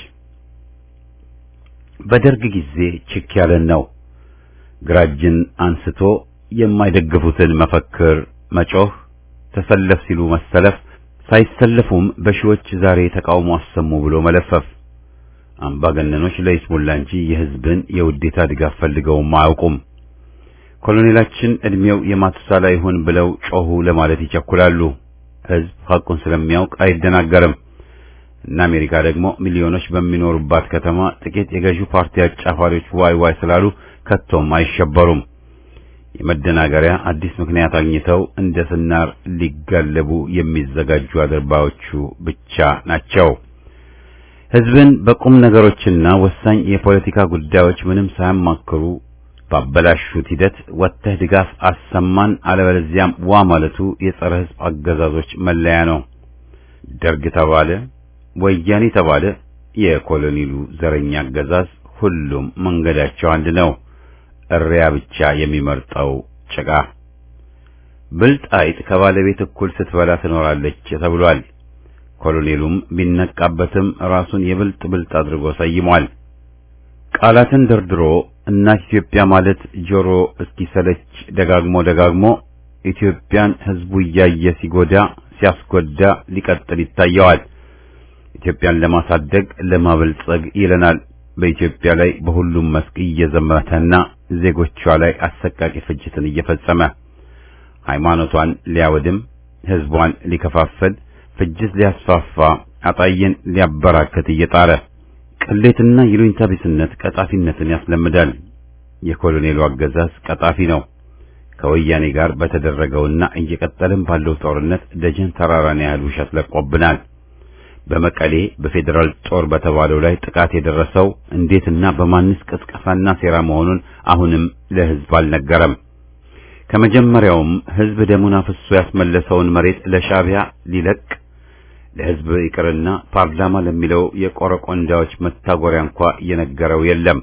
በደርግ ጊዜ ችክ ያለን ነው። ግራጅን አንስቶ የማይደግፉትን መፈክር መጮህ፣ ተሰለፍ ሲሉ መሰለፍ፣ ሳይሰለፉም በሺዎች ዛሬ ተቃውሞ አሰሙ ብሎ መለፈፍ አምባገነኖች ለይስሙላ እንጂ የህዝብን የውዴታ ድጋፍ ፈልገውም አያውቁም። ኮሎኔላችን እድሜው የማቱሳላ ይሁን ብለው ጮሁ ለማለት ይቸኩላሉ። ህዝብ ሐቁን ስለሚያውቅ አይደናገርም። እና አሜሪካ ደግሞ ሚሊዮኖች በሚኖሩባት ከተማ ጥቂት የገዢው ፓርቲ አጫፋሪዎች ዋይ ዋይ ስላሉ ከቶም አይሸበሩም። የመደናገሪያ አዲስ ምክንያት አግኝተው እንደ ስናር ሊጋለቡ የሚዘጋጁ አድርባዮቹ ብቻ ናቸው። ህዝብን በቁም ነገሮችና ወሳኝ የፖለቲካ ጉዳዮች ምንም ሳያማክሩ ባበላሹት ሂደት ወጥተህ ድጋፍ አሰማን አለበለዚያም ዋ ማለቱ የጸረ ህዝብ አገዛዞች መለያ ነው። ደርግ ተባለ፣ ወያኔ ተባለ፣ የኮሎኔሉ ዘረኛ አገዛዝ ሁሉም መንገዳቸው አንድ ነው። እሪያ ብቻ የሚመርጠው ጭቃ። ብልጥ አይጥ ከባለቤት እኩል ስትበላ ትኖራለች ተብሏል። ኮሎኔሉም ቢነቃበትም ራሱን የብልጥ ብልጥ አድርጎ ሰይሟል። ቃላትን ደርድሮ እናት ኢትዮጵያ ማለት ጆሮ እስኪሰለች ደጋግሞ ደጋግሞ ኢትዮጵያን ህዝቡ እያየ ሲጎዳ ሲያስጎዳ ሊቀጥል ይታየዋል። ኢትዮጵያን ለማሳደግ ለማበልጸግ ይለናል። በኢትዮጵያ ላይ በሁሉም መስክ እየዘመተና ዜጎቿ ላይ አሰቃቂ ፍጅትን እየፈጸመ ሃይማኖቷን ሊያወድም ህዝቧን ሊከፋፍል ፍጅት ሊያስፋፋ አጣየን ሊያበራከት እየጣረ ቅሌትና ይሉኝታ ቢስነት ቀጣፊነትን ያስለምዳል። የኮሎኔሉ አገዛዝ ቀጣፊ ነው። ከወያኔ ጋር በተደረገውና እየቀጠለም ባለው ጦርነት ደጀን ተራራን ያህል ውሸት ለቆብናል። በመቀሌ በፌዴራል ጦር በተባለው ላይ ጥቃት የደረሰው እንዴትና በማንስ ቅስቀሳና ሴራ መሆኑን አሁንም ለህዝብ አልነገረም። ከመጀመሪያውም ህዝብ ደሙን አፍሶ ያስመለሰውን መሬት ለሻዕቢያ ሊለቅ ለህዝብ ይቅርና ፓርላማ ለሚለው የቆረቆንዳዎች መታጎሪያ እንኳ የነገረው የለም።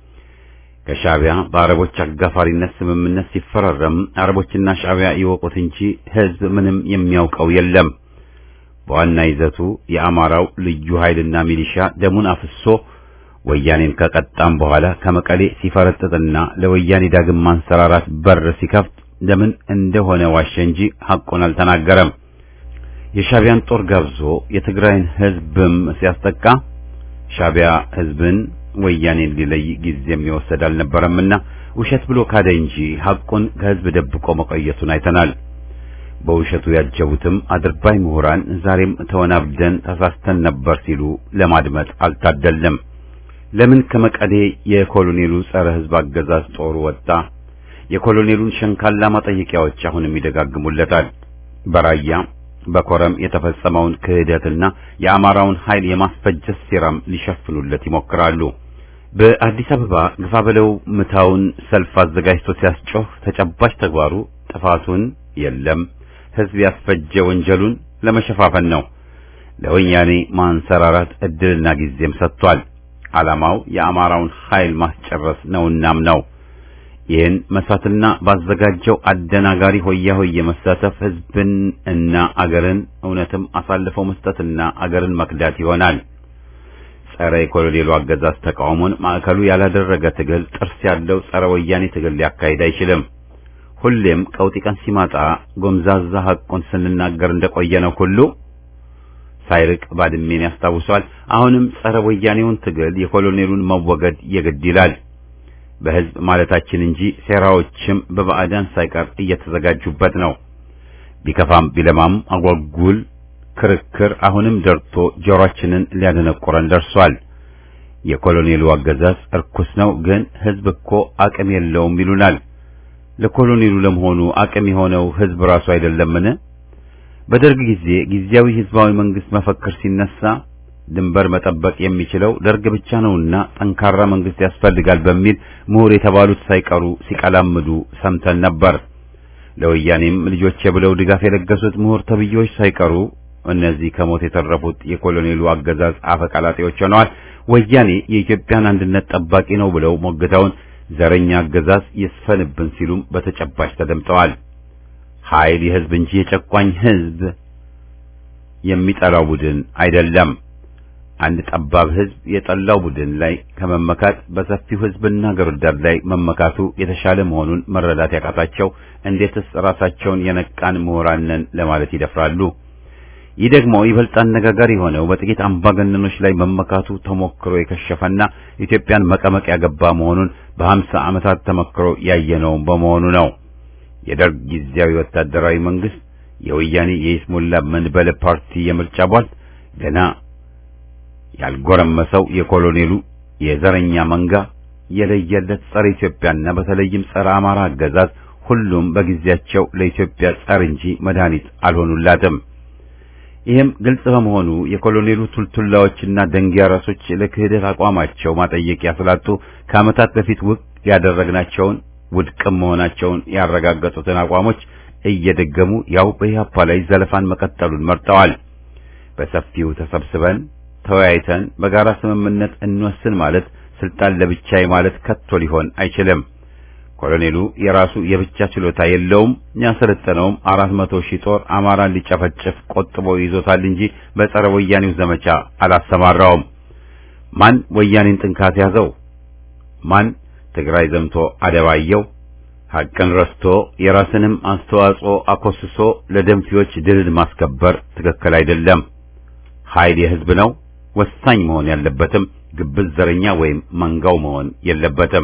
ከሻዕቢያ በአረቦች አጋፋሪነት ስምምነት ሲፈራረም አረቦችና ሻዕቢያ ይወቁት እንጂ ህዝብ ምንም የሚያውቀው የለም። በዋና ይዘቱ የአማራው ልዩ ኃይልና ሚሊሻ ደሙን አፍሶ ወያኔን ከቀጣም በኋላ ከመቀሌ ሲፈረጥጥና ለወያኔ ዳግም ማንሰራራት በር ሲከፍት ለምን እንደሆነ ዋሸ እንጂ ሐቁን አልተናገረም። የሻዕቢያን ጦር ጋብዞ የትግራይን ህዝብም ሲያስጠቃ ሻዕቢያ ህዝብን ወያኔን ሊለይ ጊዜም የወሰድ አልነበረምና ውሸት ብሎ ካደ እንጂ ሐቁን ከህዝብ ደብቆ መቆየቱን አይተናል። በውሸቱ ያጀቡትም አድርባይ ምሁራን ዛሬም ተወናብደን ተሳስተን ነበር ሲሉ ለማድመጥ አልታደለም። ለምን ከመቀሌ የኮሎኔሉ ጸረ ህዝብ አገዛዝ ጦሩ ወጣ? የኮሎኔሉን ሸንካላ ማጠየቂያዎች አሁንም ይደጋግሙለታል። በራያ በኮረም የተፈጸመውን ክህደትና የአማራውን ኃይል የማስፈጀት ሴራም ሊሸፍኑለት ይሞክራሉ። በአዲስ አበባ ግፋ በለው ምታውን ሰልፍ አዘጋጅቶ ሲያስጮህ ተጨባጭ ተግባሩ ጥፋቱን የለም ህዝብ ያስፈጀ ወንጀሉን ለመሸፋፈን ነው። ለወያኔ ማንሰራራት እድልና ጊዜም ሰጥቷል። ዓላማው የአማራውን ኃይል ማስጨረስ ነውናም ነው። ይህን መሳትና ባዘጋጀው አደናጋሪ ሆያ ሆየ መሳተፍ ህዝብን እና አገርን እውነትም አሳልፈው መስጠትና አገርን መክዳት ይሆናል። ጸረ የኮሎኔሉ አገዛዝ ተቃውሞን ማዕከሉ ያላደረገ ትግል ጥርስ ያለው ጸረ ወያኔ ትግል ሊያካሂድ አይችልም። ሁሌም ቀውጢ ቀን ሲማጣ ጎምዛዛ ሐቁን ስንናገር እንደቆየነው ሁሉ ሳይርቅ ባድሜን ያስታውሷል። አሁንም ጸረ ወያኔውን ትግል የኮሎኔሉን መወገድ የግድ ይላል። በህዝብ ማለታችን እንጂ ሴራዎችም በባዕዳን ሳይቀር እየተዘጋጁበት ነው። ቢከፋም ቢለማም አጓጉል ክርክር አሁንም ደርቶ ጆሮአችንን ሊያደነቁረን ደርሷል። የኮሎኔሉ አገዛዝ እርኩስ ነው፣ ግን ህዝብ እኮ አቅም የለውም ይሉናል። ለኮሎኔሉ ለመሆኑ አቅም የሆነው ህዝብ ራሱ አይደለምን? በደርግ ጊዜ ጊዜያዊ ህዝባዊ መንግስት መፈክር ሲነሳ ድንበር መጠበቅ የሚችለው ደርግ ብቻ ነውና ጠንካራ መንግስት ያስፈልጋል በሚል ምሁር የተባሉት ሳይቀሩ ሲቀላምዱ ሰምተን ነበር። ለወያኔም ልጆቼ ብለው ድጋፍ የለገሱት ምሁር ተብዬዎች ሳይቀሩ እነዚህ ከሞት የተረፉት የኮሎኔሉ አገዛዝ አፈቀላጤዎች ሆነዋል። ወያኔ የኢትዮጵያን አንድነት ጠባቂ ነው ብለው ሞግተውን ዘረኛ አገዛዝ ይስፈንብን ሲሉም በተጨባጭ ተደምጠዋል። ኃይል የህዝብ እንጂ የጨቋኝ ህዝብ የሚጠላው ቡድን አይደለም። አንድ ጠባብ ህዝብ የጠላው ቡድን ላይ ከመመካት በሰፊው ህዝብና አገር ወዳድ ላይ መመካቱ የተሻለ መሆኑን መረዳት ያቃታቸው እንዴትስ ራሳቸውን የነቃን ምሁራን ነን ለማለት ይደፍራሉ? ይህ ደግሞ ይበልጥ አነጋጋሪ የሆነው በጥቂት አምባገነኖች ላይ መመካቱ ተሞክሮ የከሸፈና ኢትዮጵያን መቀመቅ ያገባ መሆኑን በሀምሳ ዓመታት ተመክሮ ያየነው በመሆኑ ነው። የደርግ ጊዜያዊ ወታደራዊ መንግስት፣ የወያኔ የይስሙላ መንበለ ፓርቲ የምርጫ ቧል ገና ያልጎረመሰው የኮሎኔሉ የዘረኛ መንጋ የለየለት ጸረ ኢትዮጵያና በተለይም ጸረ አማራ አገዛዝ ሁሉም በጊዜያቸው ለኢትዮጵያ ጸር እንጂ መድኃኒት አልሆኑላትም። ይህም ግልጽ በመሆኑ የኮሎኔሉ ቱልቱላዎችና ደንጊያ ራሶች ለክህደት አቋማቸው ማጠየቂያ ስላጡ ከዓመታት በፊት ውቅ ያደረግናቸውን ውድቅም መሆናቸውን ያረጋገጡትን አቋሞች እየደገሙ ያው በኢህአፓ ላይ ዘለፋን መቀጠሉን መርጠዋል። በሰፊው ተሰብስበን ተወያይተን በጋራ ስምምነት እንወስን ማለት ስልጣን ለብቻዬ ማለት ከቶ ሊሆን አይችልም። ኮሎኔሉ የራሱ የብቻ ችሎታ የለውም። ያሰለጠነውም አራት መቶ ሺህ ጦር አማራን ሊጨፈጭፍ ቆጥቦ ይዞታል እንጂ በጸረ ወያኔው ዘመቻ አላሰማራውም። ማን ወያኔን ጥንካት ያዘው? ማን ትግራይ ዘምቶ አደባየው? ሐቅን ረስቶ የራስንም አስተዋጽኦ አኮስሶ ለደንፊዎች ድልን ማስከበር ትክክል አይደለም። ኃይል የህዝብ ነው። ወሳኝ መሆን ያለበትም ግብዝ ዘረኛ ወይም መንጋው መሆን የለበትም።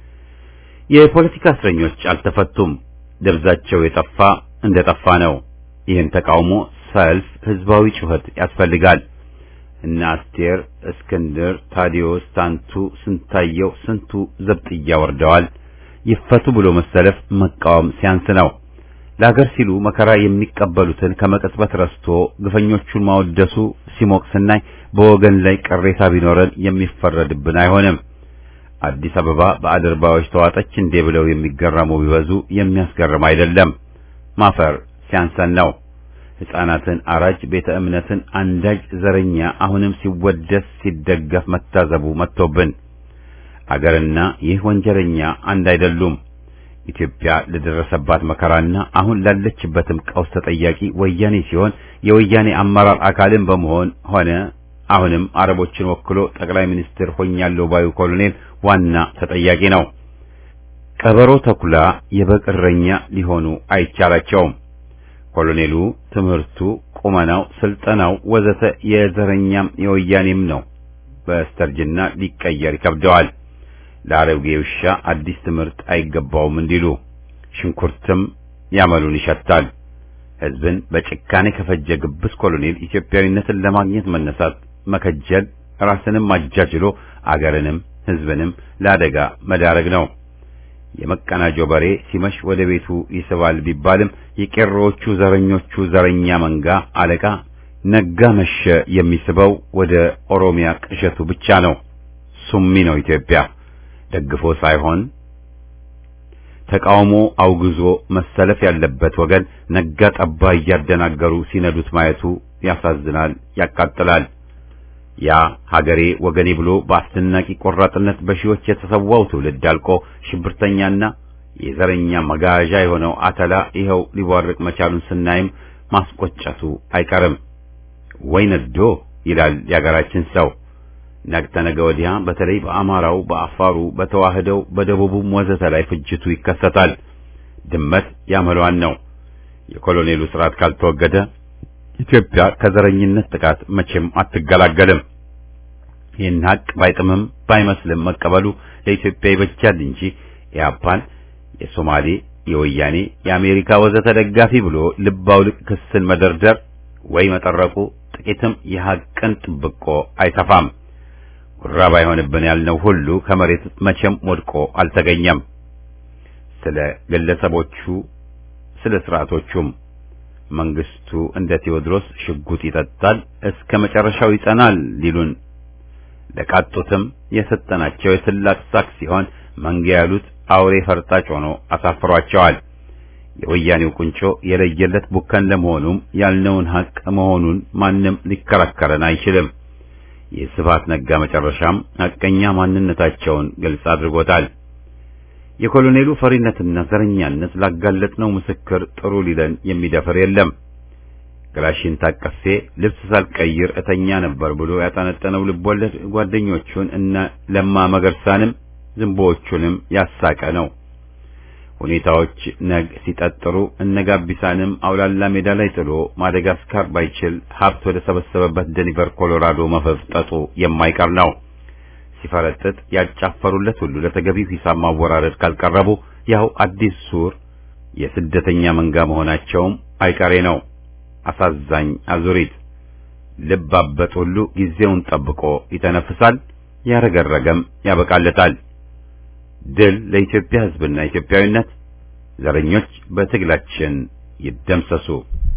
የፖለቲካ እስረኞች አልተፈቱም። ደብዛቸው የጠፋ እንደ ጠፋ ነው። ይህን ተቃውሞ ሰልፍ፣ ህዝባዊ ጩኸት ያስፈልጋል። እነ አስቴር፣ እስክንድር፣ ታዲዮስ፣ ታንቱ፣ ስንታየው ስንቱ ዘብጥያ ወርደዋል። ይፈቱ ብሎ መሰለፍ መቃወም ሲያንስ ነው። ለሀገር ሲሉ መከራ የሚቀበሉትን ከመቀጽበት ረስቶ ግፈኞቹን ማወደሱ ሲሞቅ ስናይ በወገን ላይ ቅሬታ ቢኖረን የሚፈረድብን አይሆንም። አዲስ አበባ በአድርባዮች ተዋጠች እንዴ ብለው የሚገረሙ ቢበዙ የሚያስገርም አይደለም። ማፈር ሲያንሰን ነው። ሕፃናትን አራጅ፣ ቤተ እምነትን አንዳጅ ዘረኛ አሁንም ሲወደስ ሲደገፍ መታዘቡ መጥቶብን አገርና ይህ ወንጀለኛ አንድ አይደሉም። ኢትዮጵያ ለደረሰባት መከራና አሁን ላለችበትም ቀውስ ተጠያቂ ወያኔ ሲሆን የወያኔ አመራር አካልን በመሆን ሆነ አሁንም አረቦችን ወክሎ ጠቅላይ ሚኒስትር ሆኛለሁ ባዩ ኮሎኔል ዋና ተጠያቂ ነው። ቀበሮ ተኩላ የበግ እረኛ ሊሆኑ አይቻላቸውም። ኮሎኔሉ ትምህርቱ፣ ቁመናው፣ ስልጠናው ወዘተ የዘረኛም የወያኔም ነው። በስተርጅና ሊቀየር ይከብደዋል። ለአሮጌ ውሻ አዲስ ትምህርት አይገባውም እንዲሉ ሽንኩርትም ያመሉን ይሸታል። ሕዝብን በጭካኔ ከፈጀ ግብስ ኮሎኔል ኢትዮጵያዊነትን ለማግኘት መነሳት፣ መከጀል፣ ራስንም አጃጅሎ አገርንም ሕዝብንም ለአደጋ መዳረግ ነው። የመቀናጆ በሬ ሲመሽ ወደ ቤቱ ይስባል ቢባልም የቄሮዎቹ ዘረኞቹ ዘረኛ መንጋ አለቃ ነጋ መሸ የሚስበው ወደ ኦሮሚያ ቅዠቱ ብቻ ነው። ሱሚ ነው ኢትዮጵያ ደግፎ ሳይሆን ተቃውሞ አውግዞ መሰለፍ ያለበት ወገን ነጋ ጠባ እያደናገሩ ሲነዱት ማየቱ ያሳዝናል፣ ያቃጥላል። ያ ሀገሬ ወገኔ ብሎ በአስደናቂ ቆራጥነት በሺዎች የተሰዋው ትውልድ አልቆ ሽብርተኛና የዘረኛ መጋዣ የሆነው አተላ ይኸው ሊቧርቅ መቻሉን ስናይም ማስቆጨቱ አይቀርም። ወይ ነዶ ይላል የሀገራችን ሰው። ነገ ተነገ ወዲያ በተለይ በአማራው፣ በአፋሩ፣ በተዋህደው፣ በደቡቡም ወዘተ ላይ ፍጅቱ ይከሰታል። ድመት ያመሏን ነው። የኮሎኔሉ ስርዓት ካልተወገደ ኢትዮጵያ ከዘረኝነት ጥቃት መቼም አትገላገልም። ይህን ሀቅ ባይጥምም ባይመስልም መቀበሉ ለኢትዮጵያ ይበጃል እንጂ ኢያፓን የሶማሌ፣ የወያኔ፣ የአሜሪካ ወዘተ ደጋፊ ብሎ ልብ አውልቅ ክስን መደርደር ወይ መጠረቁ ጥቂትም የሀቅን ጥብቆ አይተፋም። ጉራ ባይሆንብን ያልነው ሁሉ ከመሬት መቼም ወድቆ አልተገኘም። ስለ ግለሰቦቹ ስለ ስርዓቶቹም መንግስቱ እንደ ቴዎድሮስ ሽጉጥ ይጠጣል እስከ መጨረሻው ይጸናል ሊሉን ለቃጡትም የሰጠናቸው የስላቅ ሳቅ ሲሆን መንጋ ያሉት አውሬ ፈርጣጭ ሆኖ አሳፍሯቸዋል። የወያኔው ቁንጮ የለየለት ቡከን ለመሆኑም ያልነውን ሀቅ መሆኑን ማንም ሊከራከረን አይችልም። የስብሐት ነጋ መጨረሻም ሀቀኛ ማንነታቸውን ግልጽ አድርጎታል። የኮሎኔሉ ፈሪነትና ዘረኛነት ላጋለጥነው ምስክር ጥሩ ሊለን የሚደፍር የለም። ክላሽን ታቀፌ ልብስ ሳልቀይር እተኛ ነበር ብሎ ያጠነጠነው ልቦለድ ጓደኞቹን እነ ለማ መገርሳንም ዝንቦዎቹንም ያሳቀ ነው። ሁኔታዎች ነግ ሲጠጥሩ እነ ጋቢሳንም አውላላ ሜዳ ላይ ጥሎ ማደጋስካር ባይችል ሀብት ወደ ሰበሰበበት ደኒቨር ኮሎራዶ መፈፍጠጡ የማይቀር ነው። ሲፈረጥጥ ያጫፈሩለት ሁሉ ለተገቢው ሂሳብ ማወራረድ ካልቀረቡ ያው አዲስ ሱር የስደተኛ መንጋ መሆናቸውም አይቀሬ ነው። አሳዛኝ አዙሪት። ልብ አበጥ ሁሉ ጊዜውን ጠብቆ ይተነፍሳል፣ ያረገረገም ያበቃለታል። ድል ለኢትዮጵያ ሕዝብና ኢትዮጵያዊነት። ዘረኞች በትግላችን ይደምሰሱ።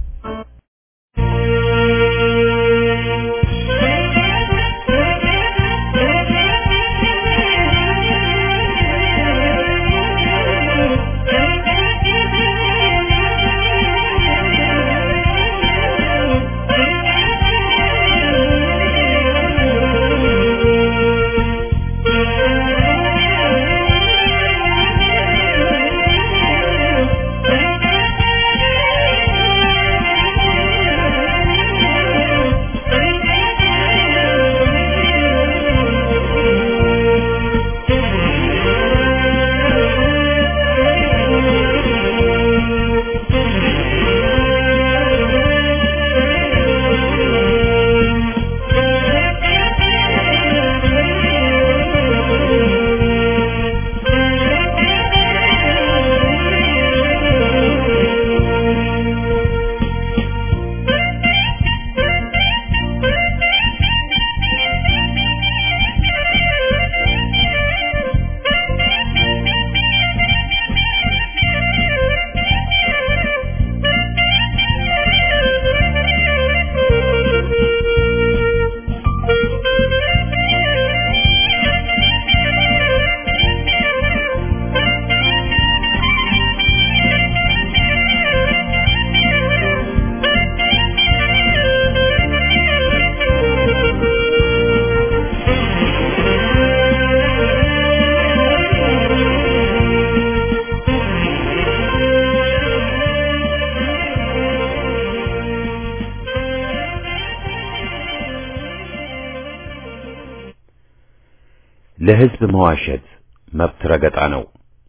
ለሕዝብ መዋሸት መብት ረገጣ ነው።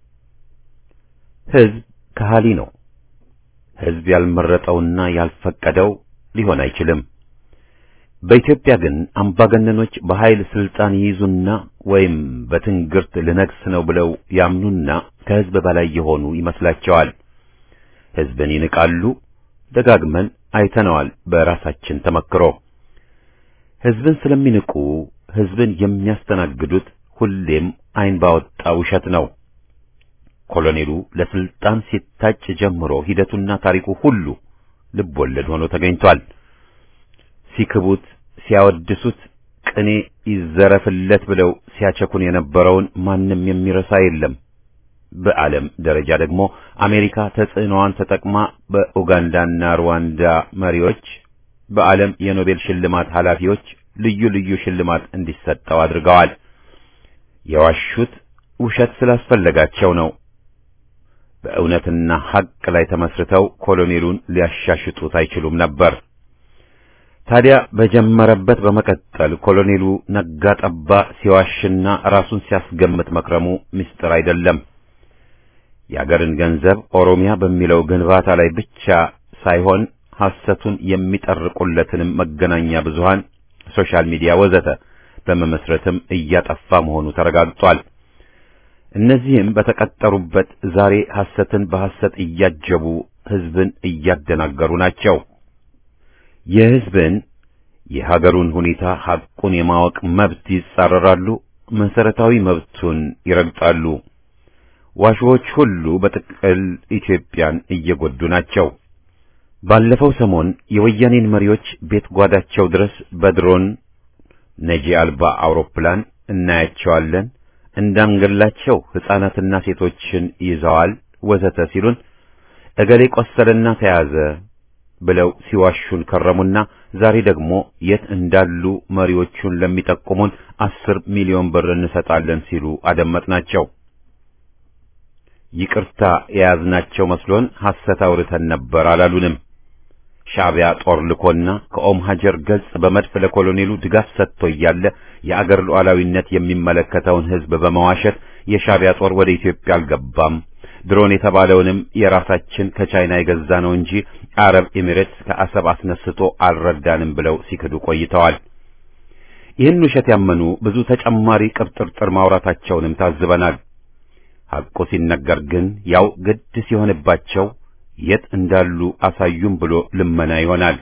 ሕዝብ ከሃሊ ነው። ሕዝብ ያልመረጠውና ያልፈቀደው ሊሆን አይችልም። በኢትዮጵያ ግን አምባገነኖች በኃይል ስልጣን ይይዙና ወይም በትንግርት ልነግስ ነው ብለው ያምኑና ከሕዝብ በላይ የሆኑ ይመስላቸዋል። ሕዝብን ይንቃሉ። ደጋግመን አይተነዋል በራሳችን ተመክሮ። ሕዝብን ስለሚንቁ ሕዝብን የሚያስተናግዱት ሁሌም ዓይን ባወጣ ውሸት ነው። ኮሎኔሉ ለስልጣን ሲታጭ ጀምሮ ሂደቱና ታሪኩ ሁሉ ልብ ወለድ ሆኖ ተገኝቷል። ሲክቡት፣ ሲያወድሱት፣ ቅኔ ይዘረፍለት ብለው ሲያቸኩን የነበረውን ማንም የሚረሳ የለም። በዓለም ደረጃ ደግሞ አሜሪካ ተጽዕኖዋን ተጠቅማ በኡጋንዳና ሩዋንዳ መሪዎች፣ በዓለም የኖቤል ሽልማት ኃላፊዎች ልዩ ልዩ ሽልማት እንዲሰጠው አድርገዋል። የዋሹት ውሸት ስላስፈለጋቸው ነው። በእውነትና ሐቅ ላይ ተመስርተው ኮሎኔሉን ሊያሻሽጡት አይችሉም ነበር። ታዲያ በጀመረበት በመቀጠል ኮሎኔሉ ነጋ ጠባ ሲዋሽና ራሱን ሲያስገምት መክረሙ ምስጢር አይደለም። የአገርን ገንዘብ ኦሮሚያ በሚለው ግንባታ ላይ ብቻ ሳይሆን ሐሰቱን የሚጠርቁለትንም መገናኛ ብዙሃን፣ ሶሻል ሚዲያ ወዘተ በመመስረትም እያጠፋ መሆኑ ተረጋግጧል። እነዚህም በተቀጠሩበት ዛሬ ሐሰትን በሐሰት እያጀቡ ሕዝብን እያደናገሩ ናቸው። የሕዝብን የሀገሩን ሁኔታ ሐቁን የማወቅ መብት ይጻረራሉ፣ መሰረታዊ መብቱን ይረግጣሉ። ዋሾዎች ሁሉ በጥቅል ኢትዮጵያን እየጎዱ ናቸው። ባለፈው ሰሞን የወያኔን መሪዎች ቤት ጓዳቸው ድረስ በድሮን ነጂ አልባ አውሮፕላን እናያቸዋለን፣ እንዳንገላቸው ሕፃናትና ሴቶችን ይዘዋል ወዘተ ሲሉን እገሌ ቆሰለና ተያዘ ብለው ሲዋሹን ከረሙና ዛሬ ደግሞ የት እንዳሉ መሪዎቹን ለሚጠቁሙን አስር ሚሊዮን ብር እንሰጣለን ሲሉ አደመጥናቸው። ይቅርታ የያዝናቸው መስሎን ሐሰት አውርተን ነበር አላሉንም። ሻዕቢያ ጦር ልኮና ከኦም ሀጀር ገጽ በመድፍ ለኮሎኔሉ ድጋፍ ሰጥቶ እያለ የአገር ሉዓላዊነት የሚመለከተውን ሕዝብ በመዋሸት የሻዕቢያ ጦር ወደ ኢትዮጵያ አልገባም፣ ድሮን የተባለውንም የራሳችን ከቻይና የገዛ ነው እንጂ አረብ ኤሚሬትስ ከአሰብ አስነስቶ አልረዳንም ብለው ሲክዱ ቆይተዋል። ይህን ውሸት ያመኑ ብዙ ተጨማሪ ቅብጥርጥር ማውራታቸውንም ታዝበናል። ሐቁ ሲነገር ግን ያው ግድ ሲሆንባቸው የት እንዳሉ አሳዩም ብሎ ልመና ይሆናል።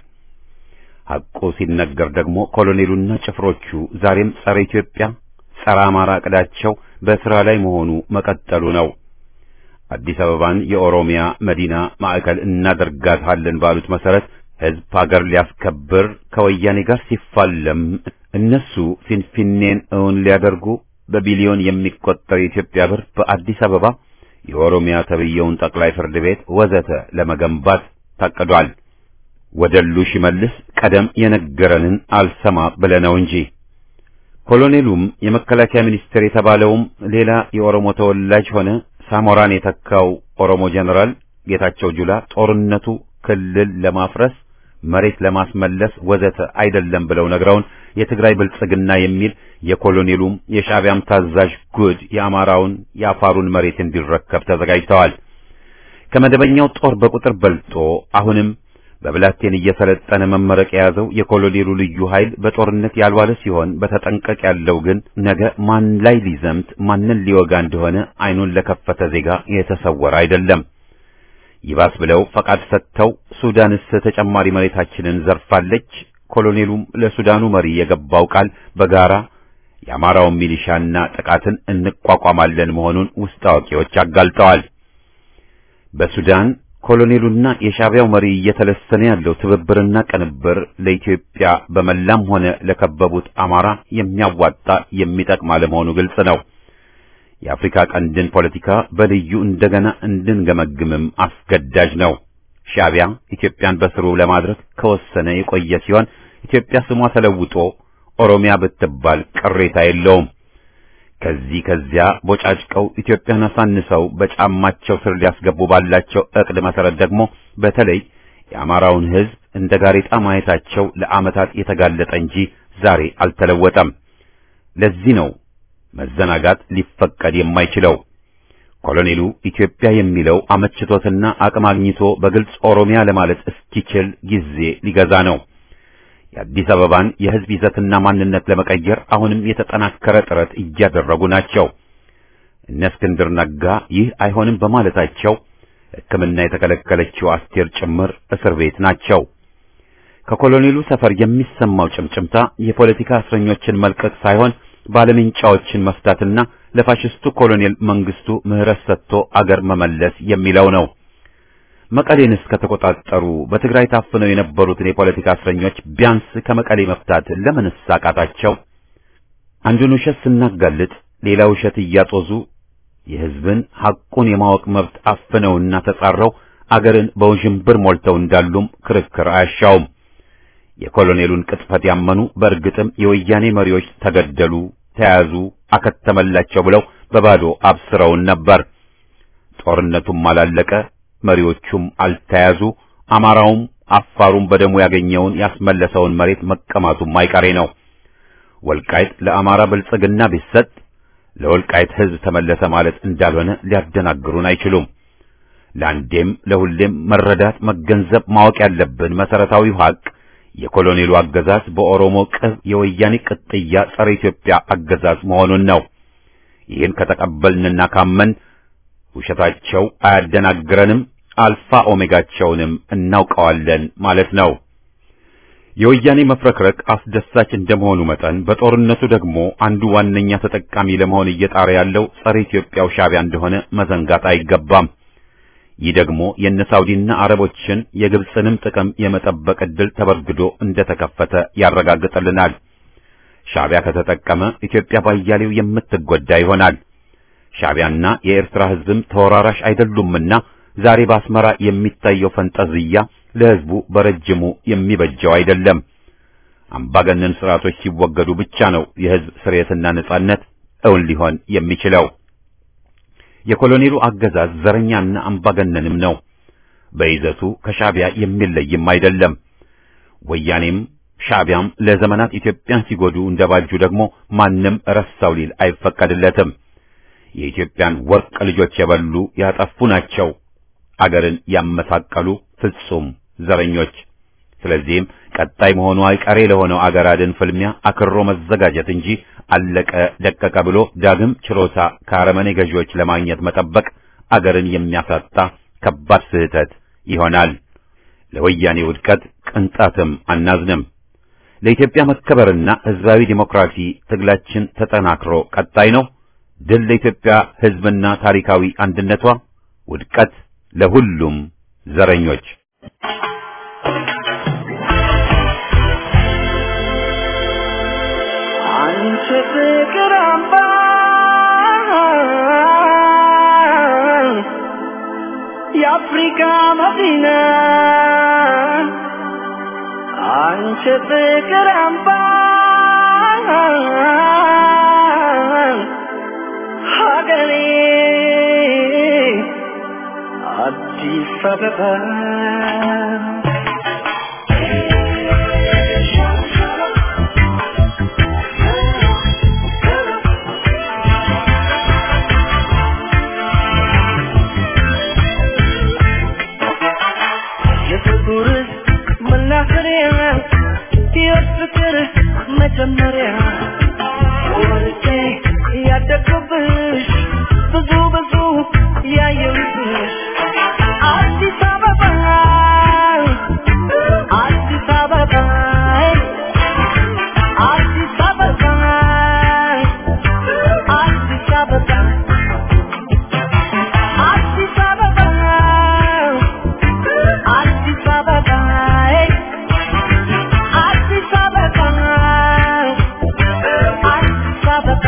ሐቁ ሲነገር ደግሞ ኮሎኔሉና ጭፍሮቹ ዛሬም ጸረ ኢትዮጵያ፣ ጸረ አማራ ዕቅዳቸው በሥራ ላይ መሆኑ መቀጠሉ ነው። አዲስ አበባን የኦሮሚያ መዲና ማዕከል እናደርጋታለን ባሉት መሰረት ሕዝብ ሀገር ሊያስከብር ከወያኔ ጋር ሲፋለም እነሱ ፊንፊኔን እውን ሊያደርጉ በቢሊዮን የሚቆጠር የኢትዮጵያ ብር በአዲስ አበባ የኦሮሚያ ተብየውን ጠቅላይ ፍርድ ቤት ወዘተ ለመገንባት ታቅዷል። ወደሉ ሽመልስ ቀደም የነገረንን አልሰማ ብለነው እንጂ ኮሎኔሉም የመከላከያ ሚኒስቴር የተባለውም ሌላ የኦሮሞ ተወላጅ ሆነ ሳሞራን የተካው ኦሮሞ ጀነራል ጌታቸው ጁላ ጦርነቱ ክልል ለማፍረስ መሬት ለማስመለስ ወዘተ አይደለም ብለው ነግረውን የትግራይ ብልጽግና የሚል የኮሎኔሉም የሻዕቢያም ታዛዥ ጉድ የአማራውን የአፋሩን መሬት እንዲረከብ ተዘጋጅተዋል። ከመደበኛው ጦር በቁጥር በልጦ አሁንም በብላቴን እየሰለጠነ መመረቅ የያዘው የኮሎኔሉ ልዩ ኃይል በጦርነት ያልዋለ ሲሆን በተጠንቀቅ ያለው ግን ነገ ማን ላይ ሊዘምት ማንን ሊወጋ እንደሆነ አይኑን ለከፈተ ዜጋ የተሰወረ አይደለም። ይባስ ብለው ፈቃድ ሰጥተው ሱዳንስ ተጨማሪ መሬታችንን ዘርፋለች። ኮሎኔሉም ለሱዳኑ መሪ የገባው ቃል በጋራ የአማራውን ሚሊሻና ጥቃትን እንቋቋማለን መሆኑን ውስጥ አዋቂዎች አጋልጠዋል። በሱዳን ኮሎኔሉና የሻዕቢያው መሪ እየተለሰነ ያለው ትብብርና ቅንብር ለኢትዮጵያ በመላም ሆነ ለከበቡት አማራ የሚያዋጣ የሚጠቅም አለመሆኑ ግልጽ ነው። የአፍሪካ ቀንድን ፖለቲካ በልዩ እንደገና እንድንገመግምም አስገዳጅ ነው። ሻዕቢያ ኢትዮጵያን በስሩ ለማድረግ ከወሰነ የቆየ ሲሆን ኢትዮጵያ ስሟ ተለውጦ ኦሮሚያ ብትባል ቅሬታ የለውም። ከዚህ ከዚያ ቦጫጭቀው ኢትዮጵያን አሳንሰው በጫማቸው ስር ሊያስገቡ ባላቸው ዕቅድ መሰረት ደግሞ በተለይ የአማራውን ሕዝብ እንደ ጋሬጣ ማየታቸው ለዓመታት የተጋለጠ እንጂ ዛሬ አልተለወጠም። ለዚህ ነው መዘናጋት ሊፈቀድ የማይችለው። ኮሎኔሉ ኢትዮጵያ የሚለው አመችቶትና አቅም አግኝቶ በግልጽ ኦሮሚያ ለማለት እስኪችል ጊዜ ሊገዛ ነው። የአዲስ አበባን የሕዝብ ይዘትና ማንነት ለመቀየር አሁንም የተጠናከረ ጥረት እያደረጉ ናቸው። እነ እስክንድር ነጋ ይህ አይሆንም በማለታቸው ሕክምና የተከለከለችው አስቴር ጭምር እስር ቤት ናቸው። ከኮሎኔሉ ሰፈር የሚሰማው ጭምጭምታ የፖለቲካ እስረኞችን መልቀቅ ሳይሆን ባለምንጫዎችን መፍታትና ለፋሽስቱ ኮሎኔል መንግስቱ ምህረት ሰጥቶ አገር መመለስ የሚለው ነው። መቀሌን እስከተቆጣጠሩ በትግራይ ታፍነው የነበሩትን የፖለቲካ እስረኞች ቢያንስ ከመቀሌ መፍታት ለምንስ አቃታቸው? አንዱን ውሸት ስናጋልጥ ሌላ ውሸት እያጦዙ የሕዝብን ሐቁን የማወቅ መብት አፍነውና ተጻረው አገርን በውዥንብር ሞልተው እንዳሉም ክርክር አያሻውም። የኮሎኔሉን ቅጥፈት ያመኑ በእርግጥም የወያኔ መሪዎች ተገደሉ፣ ተያዙ፣ አከተመላቸው ብለው በባዶ አብስረውን ነበር። ጦርነቱም አላለቀ፣ መሪዎቹም አልተያዙ፣ አማራውም አፋሩም በደሙ ያገኘውን ያስመለሰውን መሬት መቀማቱም አይቀሬ ነው። ወልቃይት ለአማራ ብልጽግና ቢሰጥ ለወልቃይት ሕዝብ ተመለሰ ማለት እንዳልሆነ ሊያደናግሩን አይችሉም። ለአንዴም ለሁሌም መረዳት፣ መገንዘብ፣ ማወቅ ያለብን መሰረታዊው ሀቅ የኮሎኔሉ አገዛዝ በኦሮሞ ቅብ የወያኔ ቅጥያ ጸረ ኢትዮጵያ አገዛዝ መሆኑን ነው። ይህን ከተቀበልንና ካመን ውሸታቸው አያደናግረንም፣ አልፋ ኦሜጋቸውንም እናውቀዋለን ማለት ነው። የወያኔ መፍረክረክ አስደሳች እንደመሆኑ መጠን በጦርነቱ ደግሞ አንዱ ዋነኛ ተጠቃሚ ለመሆን እየጣረ ያለው ጸረ ኢትዮጵያው ሻዕቢያ እንደሆነ መዘንጋት አይገባም። ይህ ደግሞ የነ ሳውዲና አረቦችን የግብፅንም ጥቅም የመጠበቅ ዕድል ተበርግዶ እንደተከፈተ ያረጋግጥልናል። ሻዕቢያ ከተጠቀመ ኢትዮጵያ ባያሌው የምትጎዳ ይሆናል። ሻዕቢያና የኤርትራ ሕዝብም ተወራራሽ አይደሉምና ዛሬ በአስመራ የሚታየው ፈንጠዝያ ለሕዝቡ በረጅሙ የሚበጀው አይደለም። አምባገነን ስርዓቶች ሲወገዱ ብቻ ነው የሕዝብ ስርየትና ነጻነት እውን ሊሆን የሚችለው። የኮሎኔሉ አገዛዝ ዘረኛና አምባገነንም ነው። በይዘቱ ከሻዕቢያ የሚለይም አይደለም። ወያኔም ሻዕቢያም ለዘመናት ኢትዮጵያን ሲጎዱ እንደባጁ ደግሞ ማንም ረሳው ሊል አይፈቀድለትም። የኢትዮጵያን ወርቅ ልጆች የበሉ ያጠፉ ናቸው። አገርን ያመሳቀሉ ፍጹም ዘረኞች። ስለዚህም ቀጣይ መሆኑ አይቀሬ ለሆነው አገር አድን ፍልሚያ አክሮ መዘጋጀት እንጂ አለቀ ደቀቀ ብሎ ዳግም ችሮታ ከአረመኔ ገዢዎች ለማግኘት መጠበቅ አገርን የሚያሳጣ ከባድ ስህተት ይሆናል። ለወያኔ ውድቀት ቅንጣትም አናዝንም። ለኢትዮጵያ መከበርና ሕዝባዊ ዲሞክራሲ ትግላችን ተጠናክሮ ቀጣይ ነው። ድል ለኢትዮጵያ ሕዝብና ታሪካዊ አንድነቷ፣ ውድቀት ለሁሉም ዘረኞች። አንቺ ፍቅር አምባ የአፍሪካ መዲና አንቺ ፍቅር አምባ ሀገሬ አዲስ አበባ የፍቅር መናኸሪያ የፍቅር መጀመሪያ ወርጄ ያደግኩብሽ ብዙ ብዙ ያየሁብሽ አዲስ አበባ አዲስ አበባ አዲስ አበባ አዲስ አበባ አዲስ አበባ አዲስ አበባ አዲስ አበባ አዲስ አበባ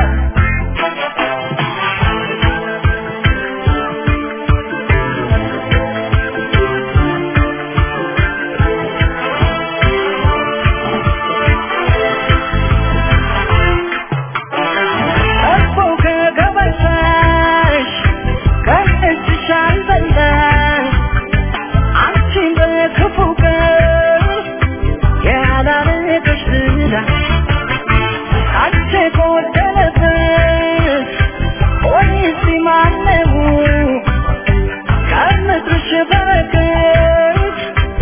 እኮ ከገበታሽ ከእጅሽ አልበላሽ አንቺን በክፉ ቀን ያላረገሽ ዝና አንቺ ጎደለበት ወይስ ማነው ከምድርሽ በረከት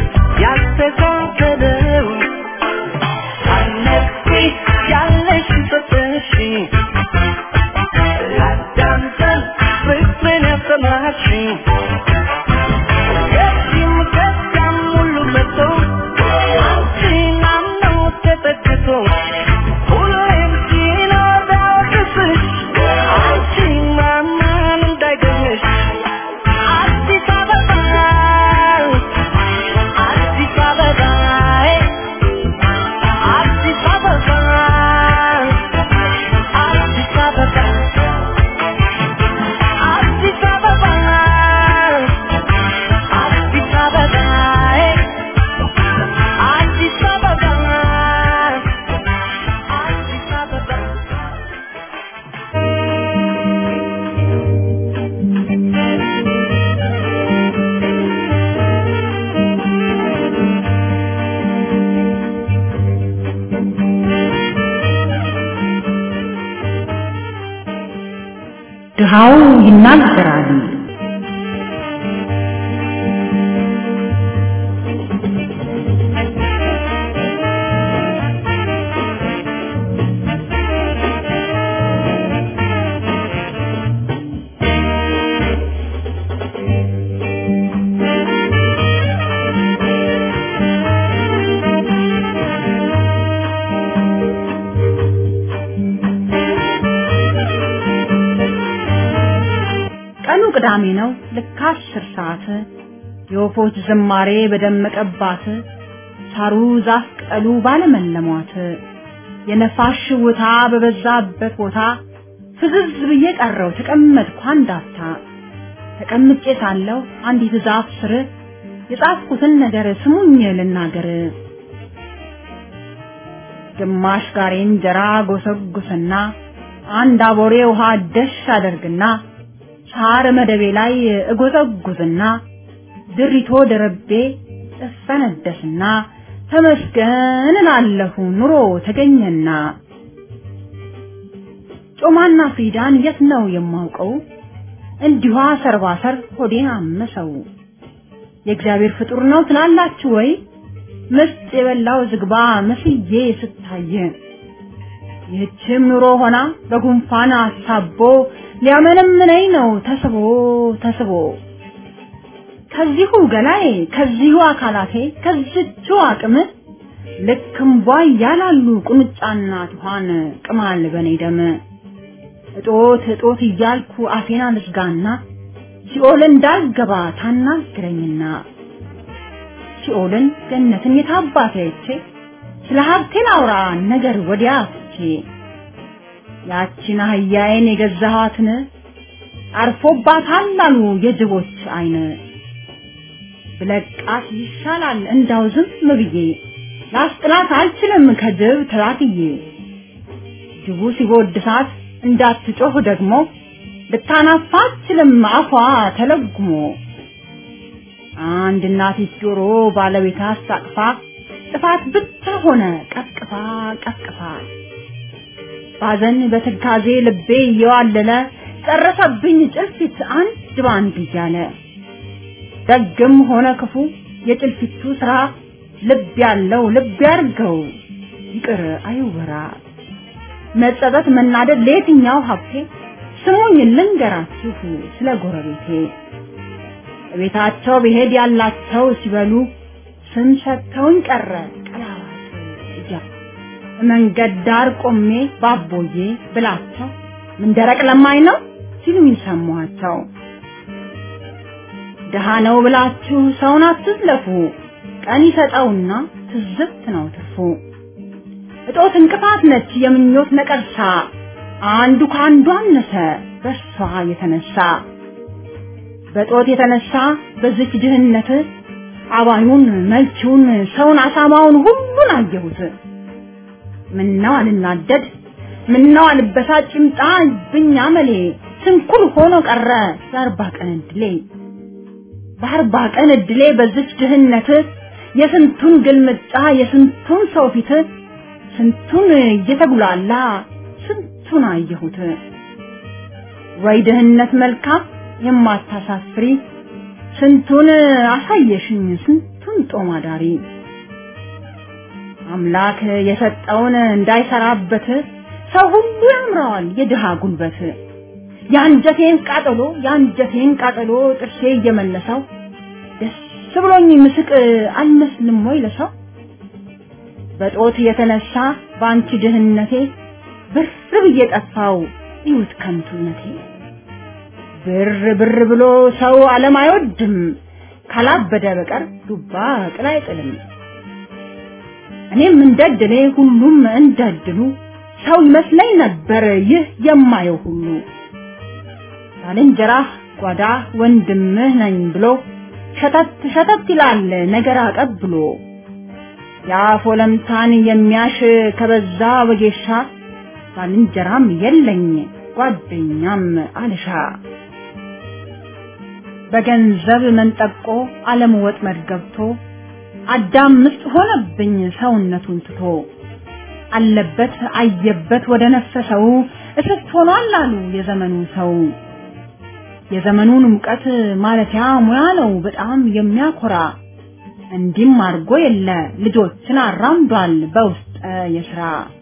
ያስተካከለው አነቂ ያለሽ ሰጠሽ ላዳምጠን ፍቅርን ያሰማሽኝ ከዚህም ከዚያም ሁሉ መጥቶ አንቺን አምኖ ተጠግቶ ሁሌም ሲኖር ቢያወቅስሽ አንቺን ማመን እንዳይገኝሽ አዲስ አበባ አዲስ አበባ አዲስ አበባ አዲስ አበባ አዲስ አበባ አዲስ አበባ አዲስ አበባ አዲስ አበባ ድሃው ይናገራል፣ ነው ልክ አስር ሰዓት የወፎች ዝማሬ በደመቀባት ሳሩ ዛፍ ቅጠሉ ባለመለሟት የነፋስ ሽውታ በበዛበት ቦታ ፍዝዝ ብዬ ቀረው ተቀመጥኩ አንዳፍታ ተቀምጬ ሳለሁ አንዲት ዛፍ ስር የጻፍኩትን ነገር ስሙኝ ልናገር ግማሽ ጋሬ እንጀራ ጎሰጉስና አንድ አቦሬ ውሃ ደሽ አደርግና ሳር መደቤ ላይ እጎዘጉዝና ድሪቶ ደረቤ እፈነደስና ተመስገን እላለሁ ኑሮ ተገኘና ጮማና ፍሪዳን የት ነው የማውቀው እንዲሁ ሰርባሰር ሆዴን አመሰው የእግዚአብሔር ፍጡር ነው ትላላችሁ ወይ ምስጥ የበላው ዝግባ መስዬ ስታየ ይህችም ኑሮ ሆና በጉንፋን አሳቦ ሊያመነምነኝ ነው ተስቦ ተስቦ ከዚሁ ገላዬ ከዚሁ አካላቴ ከዚቹ አቅም ልክ እምቧ እያላሉ ቁንጫና ትኋን ቅማል በኔ ደም እጦት እጦት እያልኩ አፌን አልዝጋና ሲኦል እንዳልገባ ታናግረኝና ሲኦልን ገነትን የታባቴ አይቼ ስለ ሀብቴ ላውራ ነገር ወዲያ ትቼ ያቺን አህያዬን የገዛኋትን አርፎባታል አሉ የጅቦች አይን ብለቃት ይሻላል እንዳው ዝም ብዬ ላስጥላት አልችልም ከጅብ ተላትዬ ጅቡ ሲጎድሳት እንዳትጮህ ደግሞ ልታናፋ አትችልም አፏ ተለጉሞ አንድ እናቲት ጆሮ ባለቤት አስታቅፋ ጥፋት ብቻ ሆነ ቀቅፋ ቀቅፋ ባዘን በትካዜ ልቤ እየዋለለ ጨረሰብኝ ጭልፊት አንድ ባንድ እያለ ደግም ሆነ ክፉ የጭልፊቱ ስራ ልብ ያለው ልብ ያርገው ይቅር አይወራ መጸጸት መናደድ ለየትኛው ሀብቴ ስሙኝ ልንገራችሁ ስለ ጎረቤቴ ቤታቸው ብሄድ ያላቸው ሲበሉ ስም ሰጥተውኝ ቀረ ቀላዋጭ እያሉ መንገድ ዳር ቆሜ ባቦዬ ብላቸው ምን ደረቅ ለማኝ ነው ሲሉኝ ሰማኋቸው። ድሃ ነው ብላችሁ ሰውን አትዝለፉ፣ ቀን ይሰጠውና ትዝብት ነው ትርፉ። እጦት እንቅፋት ነች የምኞት ነቀርሳ፣ አንዱ ከአንዱ አነሰ በሷ የተነሳ በጦት የተነሳ በዚች ድህነት አባዩን መልቺውን ሰውን አሳማውን ሁሉን አየሁት። ምነው አልናደድ ምነው አልበሳጭ ይምጣ ብኛ መሌ ስንኩል ሆኖ ቀረ የአርባ ቀን እድሌ በአርባ ቀን እድሌ በዚች ድህነት የስንቱን ግልምጫ የስንቱን ሰው ፊት ስንቱን እየተጉላላ ስንቱን አየሁት። ወይ ድህነት መልካም የማታሳፍሪ ስንቱን አሳየሽኝ ስንቱን ጦም አዳሪ አምላክ የሰጠውን እንዳይሰራበት ሰው ሁሉ ያምረዋል የድሃ ጉልበት። የአንጀቴን ቃጠሎ የአንጀቴን ቃጠሎ ጥርሴ እየመለሰው ደስ ብሎኝ ምስቅ አልመስልም ወይ ለሰው በጦት የተነሳ በአንቺ ድህነቴ ብር ብዬ ጠፋው ይሁት ከንቱነቴ ብር ብር ብሎ ሰው ዓለም አይወድም ካላበደ በቀር ዱባ ቅል አይጥልም። እኔም እንደድሌ ሁሉም እንደድሉ ሰው ይመስለኝ ነበር ይህ የማየው ሁሉ ባልንጀራህ ጓዳ ወንድምህ ነኝ ብሎ ሸተት ሸተት ይላል ነገር አቀብሎ የአፍ ወለምታን የሚያሽ ከበዛ ወጌሻ ባልንጀራም የለኝ ጓደኛም አልሻ በገንዘብ መንጠቆ ዓለም ወጥመድ ገብቶ አዳም ምስጥ ሆነብኝ ሰውነቱን ትቶ አለበት አየበት ወደ ነፈሰው እስስት ሆኗል አሉ የዘመኑ ሰው። የዘመኑን ሙቀት ማለፊያ ሙያ ነው በጣም የሚያኮራ እንዲም አድርጎ የለ ልጆችን አራምዷል በውስጠ የስራ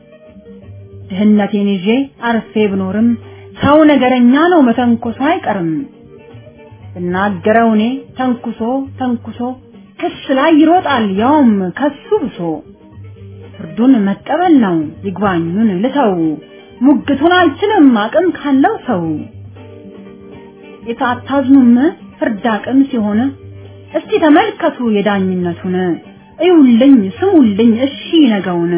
ድህነቴን ይዤ አርፌ ብኖርም ሰው ነገረኛ ነው መተንኮሱ አይቀርም። ብናገረው እኔ ተንኩሶ ተንኩሶ ክስ ላይ ይሮጣል ያውም ከሱ ብሶ ፍርዱን መቀበል ነው ይግባኙን ልተው ሙግቱን አልችልም አቅም ካለው ሰው የታታዝኑም ፍርድ አቅም ሲሆን እስቲ ተመልከቱ የዳኝነቱን እዩልኝ ስሙልኝ እሺ ነገውን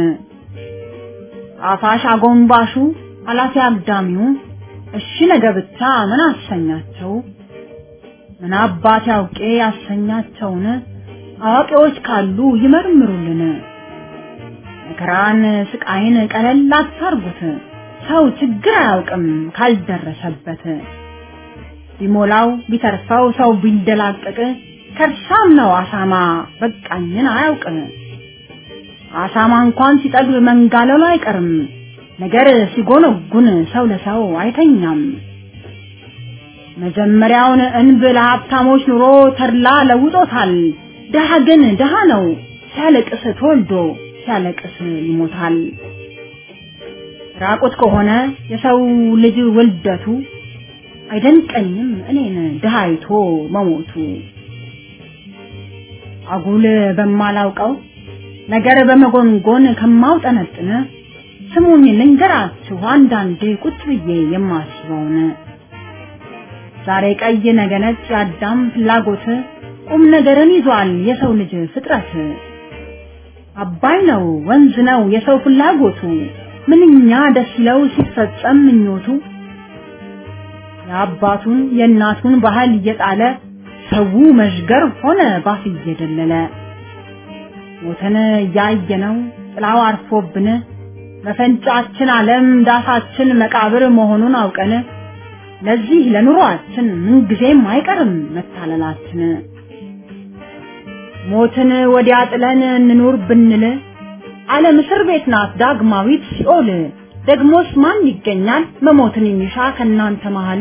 አፋሽ አጎንባሹ አላፊ አግዳሚው እሺ ነገ ብቻ ምን አሰኛቸው ምን አባት ያውቄ ያሰኛቸውን አዋቂዎች ካሉ ይመርምሩልን መከራን ስቃይን ቀለል አታርጉት ሰው ችግር አያውቅም ካልደረሰበት ቢሞላው ቢተርፈው ሰው ቢንደላቀቅ ከርሳም ነው አሳማ በቃኝን አያውቅም አሳማ እንኳን ሲጠግብ መንጋለሉ አይቀርም ነገር ሲጎነጉን ሰው ለሰው አይተኛም መጀመሪያውን እንብ ለሀብታሞች ኑሮ ተድላ ለውጦታል ድሃ ግን ድሃ ነው ሲያለቅስ ተወልዶ ሲያለቅስ ይሞታል ራቁት ከሆነ የሰው ልጅ ውልደቱ አይደንቀኝም እኔን ድሃ አይቶ መሞቱ አጉል በማላውቀው ነገር በመጎንጎን ከማውጠነጥን ስሙኝ ልንገራችሁ አንዳንዴ ቁጭ ብዬ የማስበውን ዛሬ ቀይ ነገ ነጭ የአዳም ፍላጎት ቁም ነገርን ይዟል የሰው ልጅ ፍጥረት አባይ ነው ወንዝ ነው የሰው ፍላጎቱ ምንኛ ደስ ይለው ሲፈጸም ምኞቱ የአባቱን የእናቱን ባህል እየጣለ ሰው መዥገር ሆነ ባፍ እየደለለ ሞተን እያየነው ጥላው አርፎብን መፈንጫችን ዓለም ዳሳችን መቃብር መሆኑን አውቀን ለዚህ ለኑሯችን ምንጊዜም አይቀርም መታለላችን ሞትን ወዲያ ጥለን እንኑር ብንል ዓለም እስር ቤት ናት ዳግማዊት ሲኦል ደግሞስ ማን ይገኛል መሞትን የሚሻ ከናንተ መሃል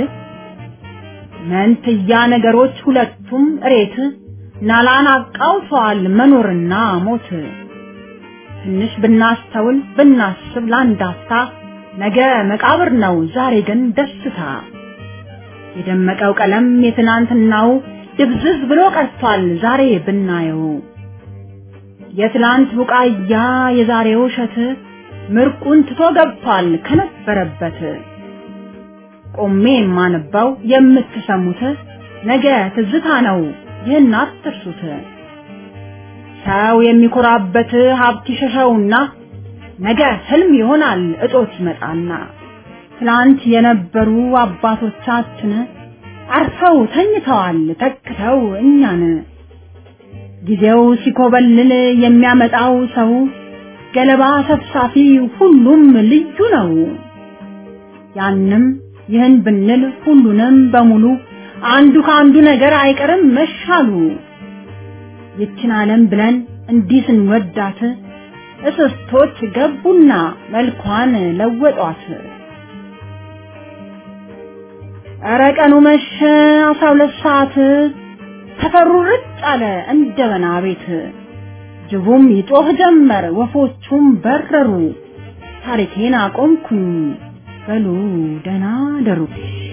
መንትያ ነገሮች ሁለቱም እሬት ናላን አቃውተዋል መኖርና ሞት ትንሽ ብናስተውል ብናስብ ላንዳፍታ ነገ መቃብር ነው ዛሬ ግን ደስታ የደመቀው ቀለም የትናንትናው ድብዝዝ ብሎ ቀርቷል ዛሬ ብናየው የትላንት ቡቃያ የዛሬው እሸት ምርቁን ትቶ ገብቷል ከነበረበት ቆሜ የማነባው የምትሰሙት ነገ ትዝታ ነው ይህን አትርሱት ሰው የሚኮራበት ሀብት ይሸሸውና ነገ ህልም ይሆናል እጦት ይመጣና ትላንት የነበሩ አባቶቻችን አርፈው ተኝተዋል ተክተው እኛን ጊዜው ሲኮበልል የሚያመጣው ሰው ገለባ ሰብሳፊ ሁሉም ልዩ ነው። ያንም ይህን ብንል ሁሉንም በሙሉ አንዱ ከአንዱ ነገር አይቀርም መሻሉ። ይችን ዓለም ብለን እንዲህ ስንወዳት እስስቶች ገቡና መልኳን ለወጧት። ኧረ ቀኑ መሸ አስራ ሁለት ሰዓት ሰፈሩ ርጭ አለ እንደ በና ቤት ጅቡም ይጮህ ጀመር ወፎቹም በረሩ ታሪኬን አቆምኩኝ በሉ ደህና ደሩ